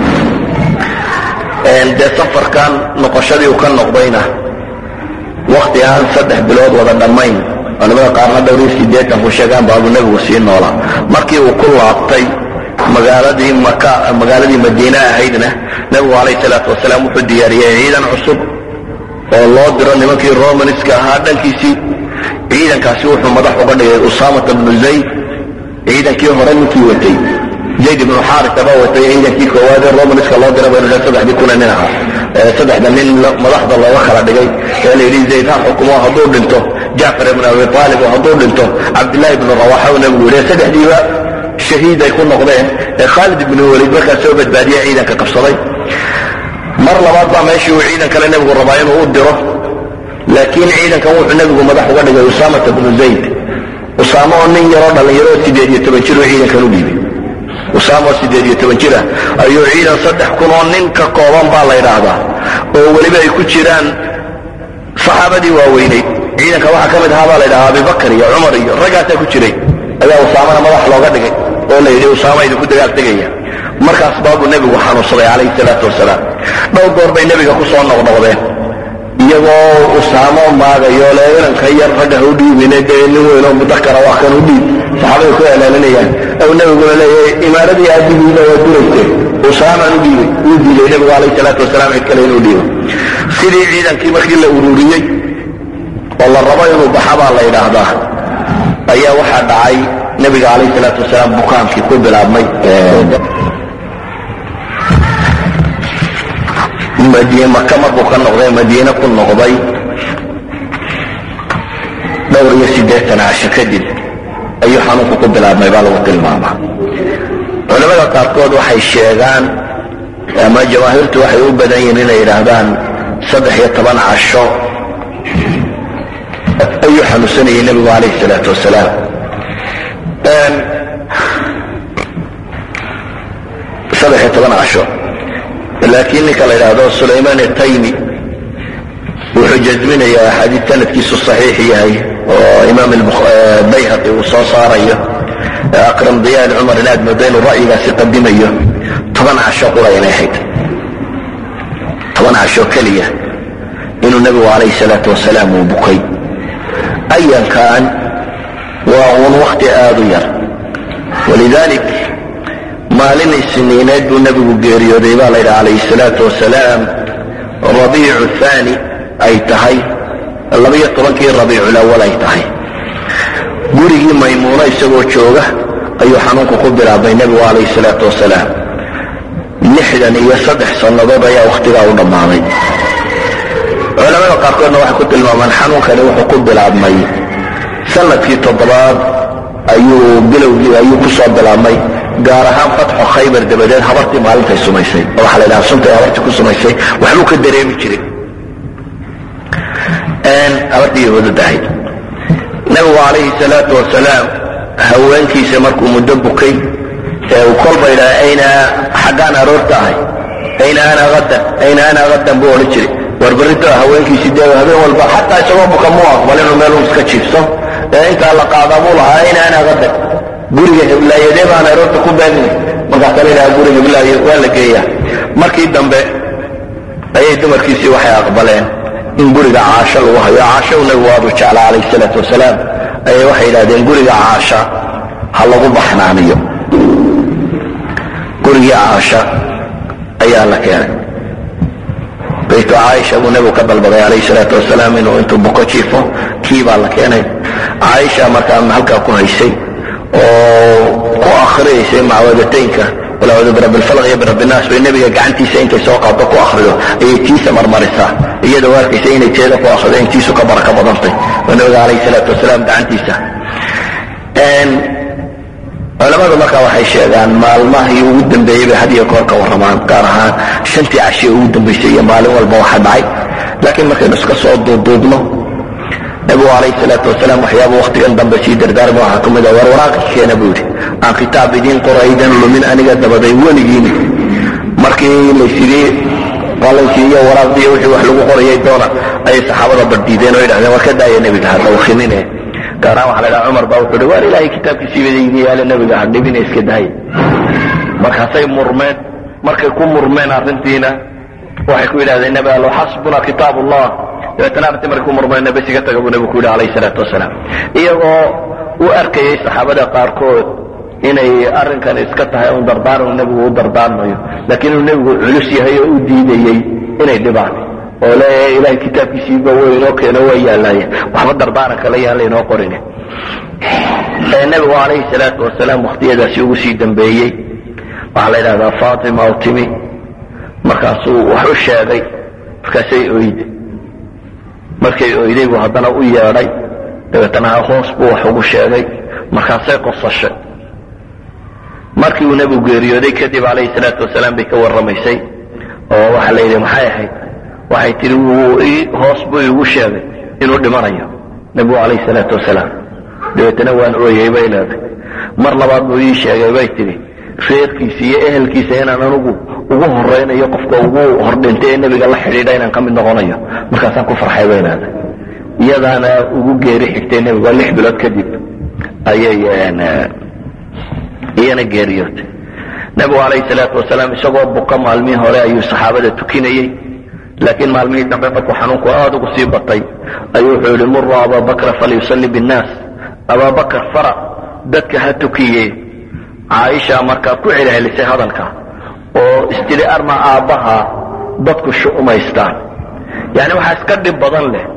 dee safarkan noqoshadii uu ka noqdayna wakti aan saddex bilood wada dhammayn culamada qaarna dhowr iyo siddeetan ku sheegaan baabuu nebigu sii noolaa markii uu ku laabtay magaaladii maka magaaladii madiine ahaydna nebigu calayhi salaatu wasalaam wuxuu diyaariyey ciidan cusub oo loo diro nimankii romanska ahaa dhankiisii ciidankaasi wuxuu madax uga dhigay usaamata bnu zayd ciidankii hore ninkii watay zayd ibnu xaarisa baa watay ciidankii koowaad ee romanska loo dira baynu saddexdii kuna nin ahaa saddexda nin madaxda looga kala dhigay ee la yidhi zayd ha xukumo hadduu dhinto jacfar ibnu abi aalib oo hadduu dhinto cabdillahi ibnu rawaxa uu nebigu yidhi saddexdiiba shahiid ay ku noqdeen ee khaalid ibnu waliid markaa soo badbaadiye ciidanka qabsaday mar labaad baa meeshii uu ciidan kale nebigu rabaa inuu u diro laakiin ciidankan wuxuu nebigu madax uga dhigay usaamata bnu zayd usaamo oo nin yaroo dhallinyaroo sideed iyo toban jir uu ciidankan u dhiibay usaamo oo sideed iyo toban jira ayuu ciidan saddex kun oo nin ka kooban baa la ydhaahdaa oo weliba ay ku jiraan saxaabadii waaweyneyd ciidanka waxaa ka mid ahaa baa la ydhahaa abibakar iyo cumar iyo raggaasaa ku jiray ayaa usaamana madax looga dhigay oo la yidhi usaama idinku dagaal tegaya markaas baabuu nebigu xanuunsaday calayhi salaatu wasalaam dhowr goor bay nebiga ku soo noqnoqdeen iyagoo usaamo maagayo le inanka yar ragga ha u dhiibine dee nin weynoo mudakara waa kan u dhiib saxaabada ku elaalinayaan ou nebiguna leeyahay imaaradii aabbihiina waa duraysteen usaamaan u dhiibay wuu diiday nebigu calayhi salaatu wasalaam cid kale inuu dhiibo sidii ciidankii markii la ururiyey oo la rabo inuu baxa baa la yidhaahdaa ayaa waxaa dhacay nebiga calayhi salaatu wasalaam bukaankii ku bilaabmay maka markuu ka noqday madiine ku noqday dhowr iyo siddeetan casho kadib ayuu xanuunku ku bilaabmay baa lagu tilmaamaa culamada qaarkood waxay sheegaan ama jamaahiirtu waxay u badan yihiin inay yidhaahdaan saddex iyo toban casho ayuu xanuunsanayay nebigu calayhi salaatu wasalaam saddex iyo toban casho laakiin ninka la yidhaahdo sulaymaan ataymi wuxuu jasminayaa axaadiid sanadkiisu saxiix yahay oo imaam bayhaqi uu soo saarayo akram diyaan cumar in aad moodo inuu ra'yigaasi qadimayo toban casho qura inay ahayd toban casho keliya inuu nebigu calayhi salaatu wasalaam uu bukay ayankan waa uun wakti aad u yar walidalik maalin isniineed buu nebigu geeriyooday baa la yidhi calayhi salaatu wasalaam rabiicu haani ay tahay labiyo tobankii rabiiculawal ay tahay gurigii maymuuno isagoo jooga ayuu xanuunku ku bilaabay nebigu calayhi salaatu wasalaam lixdan iyo saddex sannadood ayaa wakhtigaa u dhammaaday culamada qaarkoodna waxay ku tilmaamaan xanuunkani wuxuu ku bilaabmay sanadkii toddobaad ayuu bilowgii ayuu ku soo bilaabmay gaar ahaan fatxu khaybar dabadeed habartii maalintay sumaysay oo waxaa la yidhaha suntay habartii ku sumaysay waxbuu ka dareemi jiray habartii yahuudada ahayd nabigu calayhi salaatu wasalaam haweenkiisa markuu muddo bukay ee uu kolba yidhaha ayna xaggaan aroorta ahay ayna ana hadan ayna ana hadan buu odhan jiray warbarito haweenkiisii dee habeen walba xataa isagoo buka muu aqbal inuu meel iska jiifso ee intaa la qaadaa buu lahaa ayna ana hadan guriga heblaayadee baan aroorta ku baagnay markaasa la yidhaha guriga heblaayo waa la geeyaa markii dambe ayay dumarkiisii waxay aqbaleen in guriga caasho lagu hayo caasho uu nabigu aadu jeclaa calayhi salaatu wasalaam ayay waxay yidhahdeen guriga caasha ha lagu baxnaaniyo gurigii caasha ayaa la keenay baytu caaisha buu nebigu ka dalbaday calayhi salaatu wasalaam inuu intuu buko jiifo kii baa la keenay caaisha markaa halkaa ku haysay oo ku akhriyaysay macwadataynka walaacuudu birabbi lfalaq iyo birabbi naas bay nebiga gacantiisa intay soo qaado ku akhrido ayay tiisa marmarisaa iyadoo arkaysa inay teeda ku akhrido in tiisu ka baraka badantay oo nebiga calayhi salaatu wasalaam gacantiisa culamadu markaa waxay sheegaan maalmahii ugu dambeeyey bay had iyo goor ka warramaan gaar ahaan shantii cashiye ugu dambaysay iyo maalin walba waxa dhacay laakiin markaynu iska soo duuduubno nabigu calayhi salaatu wasalaam waxyaaba wakhtigan dambe sii dardaarma waxaa ka mid a war waraaqi keena buu yidhi aan kitaab idiin qoro aydan lumin aniga dabaday weligiini markii laysidii qalankiiyo waraaqdiiyo wixii wax lagu qorayay doona ayay saxaabada baddiideen oo yidhahdeen war ka daaya nebiga hadda wakhinine gaaraan waxa la dhaha cumar baa wuxuu hi waar ilaahay kitaabkiisii badayni yaale nebiga ha dhibina iska daaya markaasay murmeen markay ku murmeen arrintiina waxay ku yidhahdeen nebi allo xasbuna kitaab allah dabeetana arrintii markay ku murmeenna bes iga taga buu nebigu ku yidhi calayhi salaatu wasalaam iyagoo u arkayay saxaabada qaarkood inay arrinkan iska tahay un dardaaran nebigu u dardaarmayo laakiin inuu nebigu culus yahay oo u diidayey inay dhibaan oo leeyahay ilahay kitaabkiisiiba way inoo keeno waa yaalaayeen waxba dardaaran kale yaan laynoo qorin nebigu calayhi salaatu wasalaam wakhtiyadaasi ugu sii dambeeyey waxaa la yidhahdaa faatima oo timi markaasuu wax u sheegay markaasay oyday markay oyday buu haddana u yeedhay dabeetana hoos buu wax ugu sheegay markaasay qosashay markii uu nebigu geeriyooday kadib calayhi salaatu wasalaam bay ka warramaysay oo waxaa la yidhi maxay ahayd waxay tihi wuu hoos buu igu sheegay inuu dhimanayo nebigu calayhi salaatu wasalaam dabeetana waan ooyey bay leeday mar labaad buu ii sheegay bay tidhi reerkiisa iyo ehelkiisa inaan anugu ugu horaynayo qofka ugu hordhintay ee nebiga la xidhiidha inaan ka mid noqonayo markaasaan ku farxay bay leeday iyadaana ugu geeri xigtay nebigu lix bilood kadib ayay iyana geeriyootay nebigu calayhi salaatu wasalaam isagoo buka maalmihii hore ayuu saxaabada tukinayey laakiin maalmihii dambe markuu xanuunku aada ugu sii batay ayuu wuxuu yihi muru abaabakra falyusalli binnaas abaabakar fara dadka ha tukiye caaisha markaa ku celcelisay hadalka oo istiri arma aabbaha dadku shu'umaystaan yani waxaa iska dhib badan leh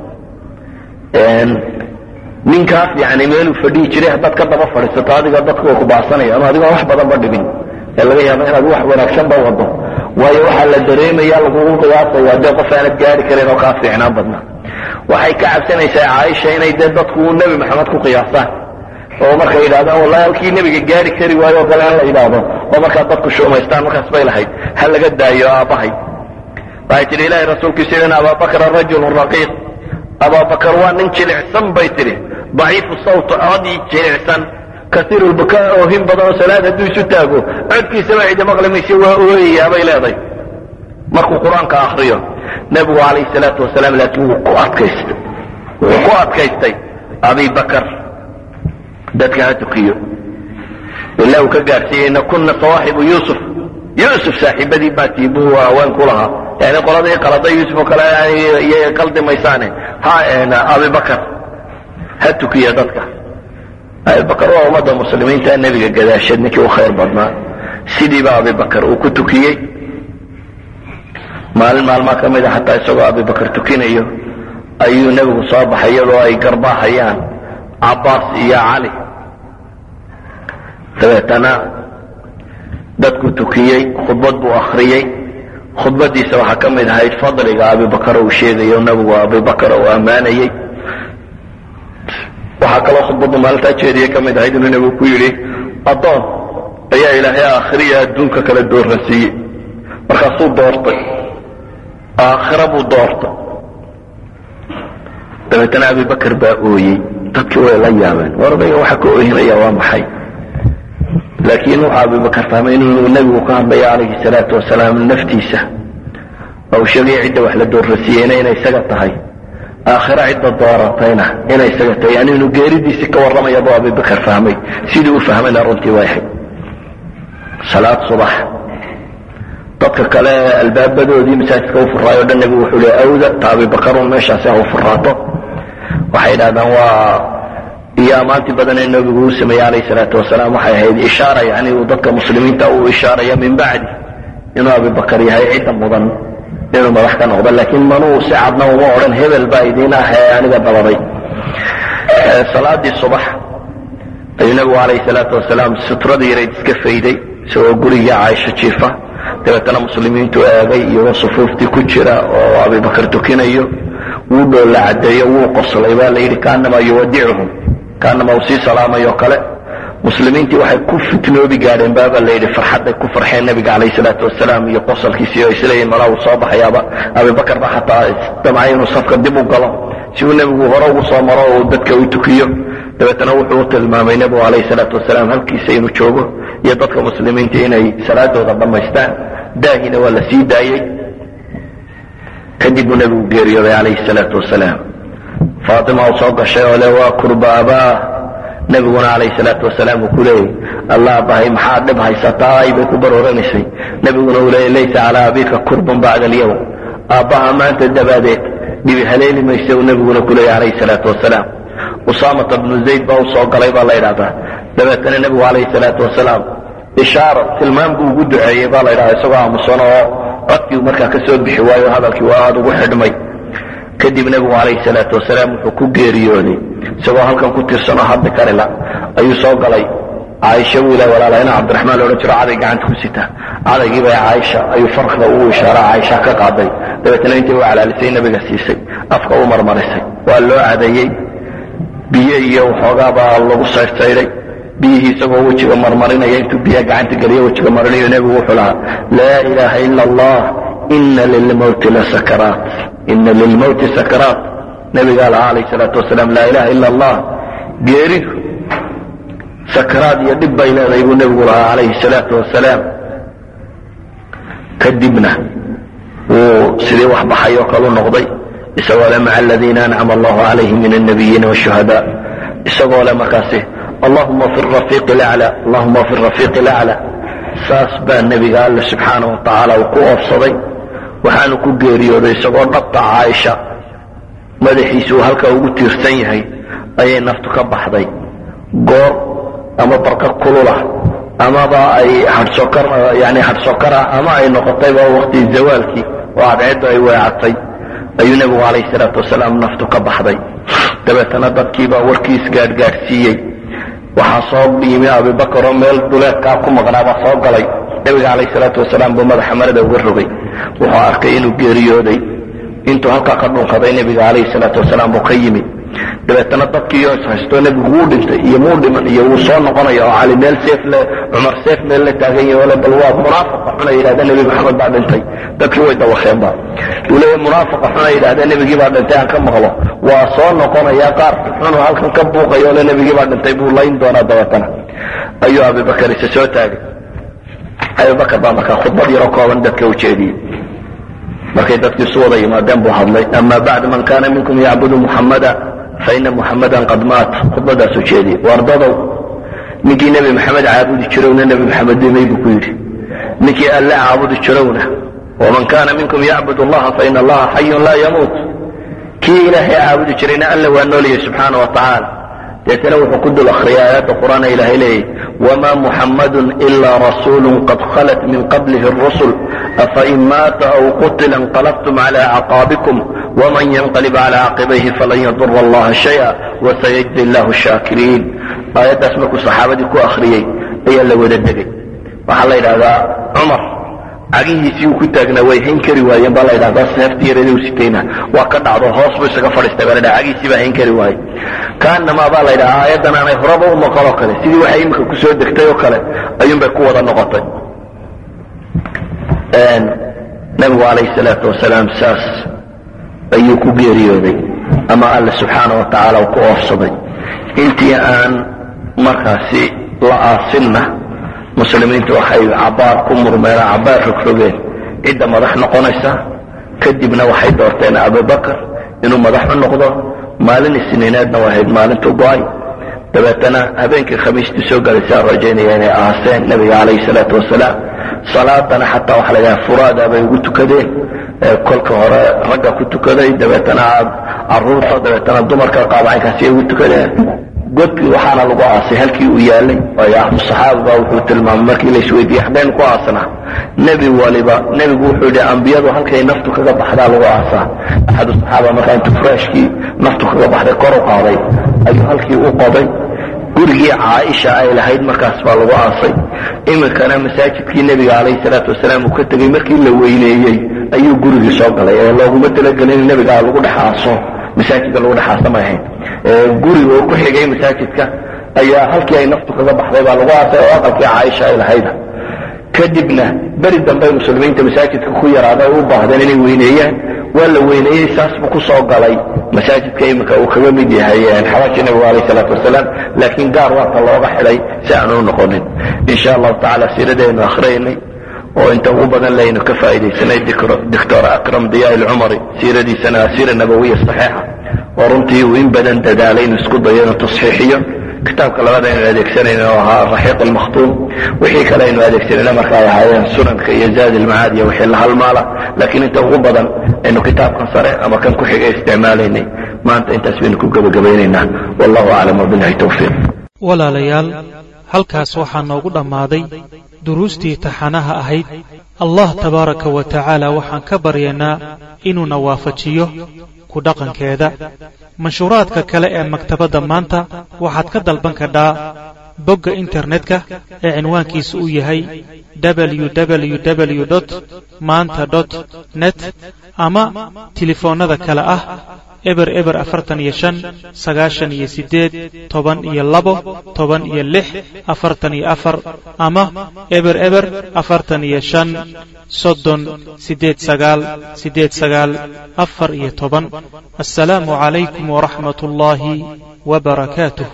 ninkaas yani meeluu fadhihi jiray haddaad ka daba fadhiisato adiga dadku way ku baasanaya ama adigoon wax badanba dhibin ee laga yaabo inaad wax wanaagsanba wado waayo waxaa la dareemaya lagugu qiyaasaya dee qof aanad gaari karin oo kaa fiicnaan badna waxay ka cabsanaysaa caaisha inay dee dadku nebi maxamed ku qiyaastaan oo markay yidhahdaan wallahi halkii nebiga gaari kari waayo oo kale in la yidhaahdo oo markaa dadku shuumaystaan markaas bay lahayd ha laga daayo aabbahay waxay tidhi ilahay rasuulkiisu in abaabakra rajulun raqiiq abaabakar waa nin jilicsan bay tidhi daciifu sawt codii jilicsan kaiiru lbukaa oohin badan oo salaad hadduu isu taago codkiisaba cidi maqli mayse waa ooyayaa bay leedahay markuu qur-aanka akriyo nebigu calayhi salaatu wasalaam laakiin wuu ku adkaystay wuxuu ku adkaystay abi bakar dadka ha tukiyo ilaa uu ka gaadhsiiyeyna kunna sawaaxibu yuusuf yuusuf saaxiibadii baa tii buu haween ku lahaa yani qoladii qalada yuusuf oo kale iyay qaldi maysaane ha abibakar ha tukiya dadka abibakar waa ummadda muslimiinta nebiga gadaasheed ninkii u khayr badnaa sidiiba abibakar uu ku tukiyey maalin maalmaa ka mid a xataa isagoo abibakar tukinayo ayuu nebigu soo baxay iyadoo ay garbaahayaan cabbaas iyo cali dabeetana dadku tukiyey khudbad buu akhriyey khudbadiisa waxaa ka mid ahayd fadliga abibakar uu sheegayo nebigu abibakar uu ammaanayey waxaa kaloo khudbaddu maalintaa jeediyey ka mid ahayd inuu nebigu ku yidhi addoon ayaa ilaahay aakhiriya adduunka kala dooransiiyey markaasuu doortay aakhira buu doortay dabeetana abibakar baa ooyey dadkii way la yaabeen war odayga waxa ka oohinaya waa maxay laakiin wuxuu abibakar fahmay inuu nebigu ka hadlayo calayhi salaatu wasalaam naftiisa oo uu sheegaya cidda wax la doorrasiiyeyna inay isaga tahay aakhira cidda dooratayna inay isaga tahay yani inuu geeridiisii ka warramaya buu abibakar fahmay sidii u fahmayna runtii way ahayd salaad subax dadka kale albaabadoodii masaajidka u furaayo o dhan nebigu wuxuu le awda ta abibakarun meeshaasi ha u furaato waxay idhahdaan waa iyo ammaantii badan ee nebigu uu sameeyey calayhi salaatu wasalaam waxay ahayd ishaara yani uu dadka muslimiinta uu ishaaraya min bacdi inuu abibakar yahay cidda mudan inuu madax ka noqdo laakiin manuu si cadna uma odhan hebel baa idiin ah ee aniga dabaday salaadii subax ayuu nebigu calayhi salaatu wasalaam sutradii yarayd iska fayday isagoo guriga caaisho jiifa dabeetana muslimiintu eegay iyagoo sufuuftii ku jira oo abibakar tukinayo wuu dhoolla cadeeyo wuu qoslay baa la yidhi kaanamaa yuwadicuhum kaanamaa uu sii salaamayo kale muslimiintii waxay ku fitnoobi gaadheen baabaa la yidhi farxadday ku farxeen nebiga calayhi salaatu wasalaam iyo qosolkiisii oo isleeyihin malaa uu soo baxayaaba abibakar ba xataa damcay inuu safka dib u galo si uu nebigu hore ugu soo maro oo uu dadka u tukiyo dabeetana wuxuu u tilmaamay nebigu calayhi salaatu wasalaam halkiisa inuu joogo iyo dadka muslimiinta inay salaadooda dhammaystaan daahina waa la sii daayey kadib buu nebigu geeriyooday calayhi salaatu wasalaam faatima u soo gashay oo le waa kurbaabaa nebiguna calayhi salaatu wasalaam uu ku leeyay allah bahay maxaa dhib haysataay bay ku barooranaysay nebiguna uu leeyay laysa calaa abika kurbun bacda alyawm aabbaha maanta dabaadeed dhibi haleeli mayse uu nebiguna ku leeyay calayhi salaatu wasalaam usaamata bnu zayd baa u soo galay baa la yidhahdaa dabeetana nebigu calayhi salaatu wasalaam ishaaro tilmaam buu ugu duceeyey baa la yidhahdaa isagoo aamusan oo codkii markaa ka soo bixi waayo hadalkii waa aada ugu xidhmay kadib nebigu calayhi salaatu wasalaam wuxuu ku geeriyooday isagoo halkan ku tirsanoo hadli karila ayuu soo galay caaisha buu ilaah walaalahayna cabdiraxmaan loodhan jiro caday gacanta ku sita cadaygii bay caaisha ayuu farkda ugu ishaara caaisha ka qaaday dabeetana intii u calaalisay nebiga siisay afka u marmarisay waa loo cadeeyey biyo iyo waxoogaa baa lagu saydhsaydhay biyihii isagoo wejiga marmarinaya intuu biyaha gacanta geliyo wejiga marinayo nebigu wuxuu lahaa laa ilaaha ila allah ina lilmowti lasakaraat ina lilmowti sakaraat nebigaa lahaa calayh salaatu wasalaam laa ilaha ila allah geeridu sakaraad iyo dhib bay leedahay buu nebigu lahaa calayhi salaatu wasalaam kadibna wuu sidii wax baxay oo kalu noqday isagoo le maca aladiina ancama allahu calayhim min alnabiyiina washuhadaa isagoo le markaasi allahuma fi rafiiqi lacla allahuma fi rafiiqi lacla saas baa nebiga alle subxaanahu wa tacaala uu ku oofsaday waxaanu ku geeriyooday isagoo dhabta caaisha madaxiisa uu halkaa ugu tiirsan yahay ayay naftu ka baxday goor ama barqa kulula amaba ay hadhsokar yani hadhsokara ama ay noqotayba waqti zawaalkii oo cadceeddu ay weecatay ayuu nebigu calayhi salaatu wasalaam naftu ka baxday dabeetana dadkiibaa warkiis gaadhgaadhsiiyey waxaa soo yimi abibakar oo meel duleedkaa ku maqnaabaa soo galay nebiga calayhi salaatu wasalaam buu madaxa marada uga rogay wuxuu arkay inuu geeriyooday intuu halkaa ka dhunkaday nebiga calayhi salaatu wasalaam buu ka yimi dabeetana dadkiioo ishaystoo nebigu wuu dhintay iyo muu dhiman iyo wuu soo noqonaya oo cali meel seef le cumar seef meel la taagan yahay ole bal waa munaafaqa xuna yidhahda nebi maxamed baa dhintay dadkii way dawakeenba uu leeyahy munaafaqa xuna yidhahda nebigii baa dhintay aan ka maqlo waa soo noqonaya qaar xunu halkan ka buuqayo ole nebigii baa dhintay buu layn doonaa dabeetana ayuu abibakar isa soo taagay abibakar baa markaa khudbad yaro kooban dadka u jeediyey markay dadkii isu wada yimaadeen buu hadlay ama bacd man kana minkum yacbudu muxamada faina muxamadan qad maat khudbadaasuu jeediyey wardadow ninkii nebi maxamed caabudi jirowna nebi maxamed dhimay buu ku yidhi ninkii alle caabudi jirowna waman kana minkum yacbud allaha faina allaha xayun laa yamuut kii ilaahay caabudi jirayna alle waa nooliyay subxaana wa tacaala deetana wuxuu ku dul akriyay aayadda qur'aana ilaahay leeyahy wma muxamadu ila rasuulu qad khalat min qablihi rusul afain maata aw qutila inqalabtum cala acqaabikum wman yanqalib cala caqibayhi falan yadura allaha shaya wasayajzi llahu shaakiriin aayaddaas markuu saxaabadii ku akhriyey ayaa la wada degay waxaa la yidhahdaa cumar cagihiisii uu ku taagnaa way hayn kari waayeen baa la yidhahdaa seeftii yareedii u sitayna waa ka dhacdo hoos buu isaga fadhiistay baa la yidhaha cagihiisii baa hayn kari waayey kaanamaa baa la yidhahaa aayaddan aanay horaba u noqon oo kale sidii waxay iminka ku soo degtay oo kale ayuunbay ku wada noqotay nabigu calayhi salaatu wasalaam saas ayuu ku geeriyooday ama alle subxaana wa tacaala uu ku oofsaday intii aan markaasi la aasinna muslimiintu waxay cabaar ku murmeen cabaar rogrogeen cidda madax noqonaysa kadibna waxay doorteen abubakar inuu madax u noqdo maalin isniineedna waa ahayd maalintu go-ay dabeetana habeenkii khamiistii soo galaysaa rajaynaya inay aaseen nebiga calayhi salaatu wasalaam salaadana xataa waxa la yidhaha furaada bay ugu tukadeen kolka hore ragga ku tukaday dabeetana caruurta dabeetana dumarka qaabacaynkaasi ugu tukadeen godkii waxaana lagu aasay halkii uu yaalay waayo ahlu saxaaba baa wuxuu tilmaamay markii la isweydiiyey xaggeen ku aasnaa nebi waliba nebigu wuxuu yidhi ambiyadu halkay naftu kaga baxdaa lagu aasaa axadu saxaaba markaa intuu furaashkii naftu kaga baxday kor u qaaday ayuu halkii u qoday gurigii caaisha ay lahayd markaas baa lagu aasay iminkana masaajidkii nebiga calayhi salaatu wasalaam uu ka tegey markii la weyneeyey ayuu gurigii soo galay ee looguma talagelin in nebiga lagu dhex aaso masaajidka lagu dhex aasa ma ahayn guriga oo ku xigay masaajidka ayaa halkii ay naftu kaga baxday baa lagu aasay oo aqalkii caaisha ay lahayda kadibna beri dambey muslimiinta masaajidka ku yaraaday u baahdeen inay weyneeyaan waa la weyneeyey saas buu ku soo galay masaajidka iminka uu kaga mid yahay xabaashii nabigu alayh salaatu wasalaam laakiin gaar waata looga xidhay si aanu u noqonin insha allahu tacala siiradeenu akhriyaynay oo inta ugu badan laynu ka faa'iidaysanay doctor akram diyaa ilcumari siiradiisana asiira nabawiya saxiixa oo runtii uu in badan dadaalay inuu isku dayo inuu tasxiixiyo kitaabka labaad aynu adeegsanayna oo ahaa raxiiq almakhtuum wixii kale aynu adeegsanayna marka ay ahaayeen sunanka iyo zaad ilmacaad iyo wixii la halmaala laakiin inta ugu badan aynu kitaabkan sare ama kan ku xiga isticmaalaynay maanta intaas baynu ku gebagabaynaynaa wallahu aclam wabillahi towfiiq walaalayaal halkaas waxaa noogu dhammaaday duruustii taxanaha ahayd allah tabaaraka wa tacaala waxaan ka baryaynaa inuuna waafajiyo ku dhaqankeeda manshuuraadka kale ee maktabadda maanta waxaad ka dalban kadhaa bogga internetka ee cinwaankiisa uu yahay www maanta net ama tilifoonnada kale ah eber eber afartan iyo shan sagaashan iyo siddeed toban iyo labo toban iyo lix afartan iyo afar ama eber eber afartan iyo shan soddon siddeed sagaal siddeed sagaal afar iyo toban assalaamu calaykum waraxmat ullaahi wa barakaatuh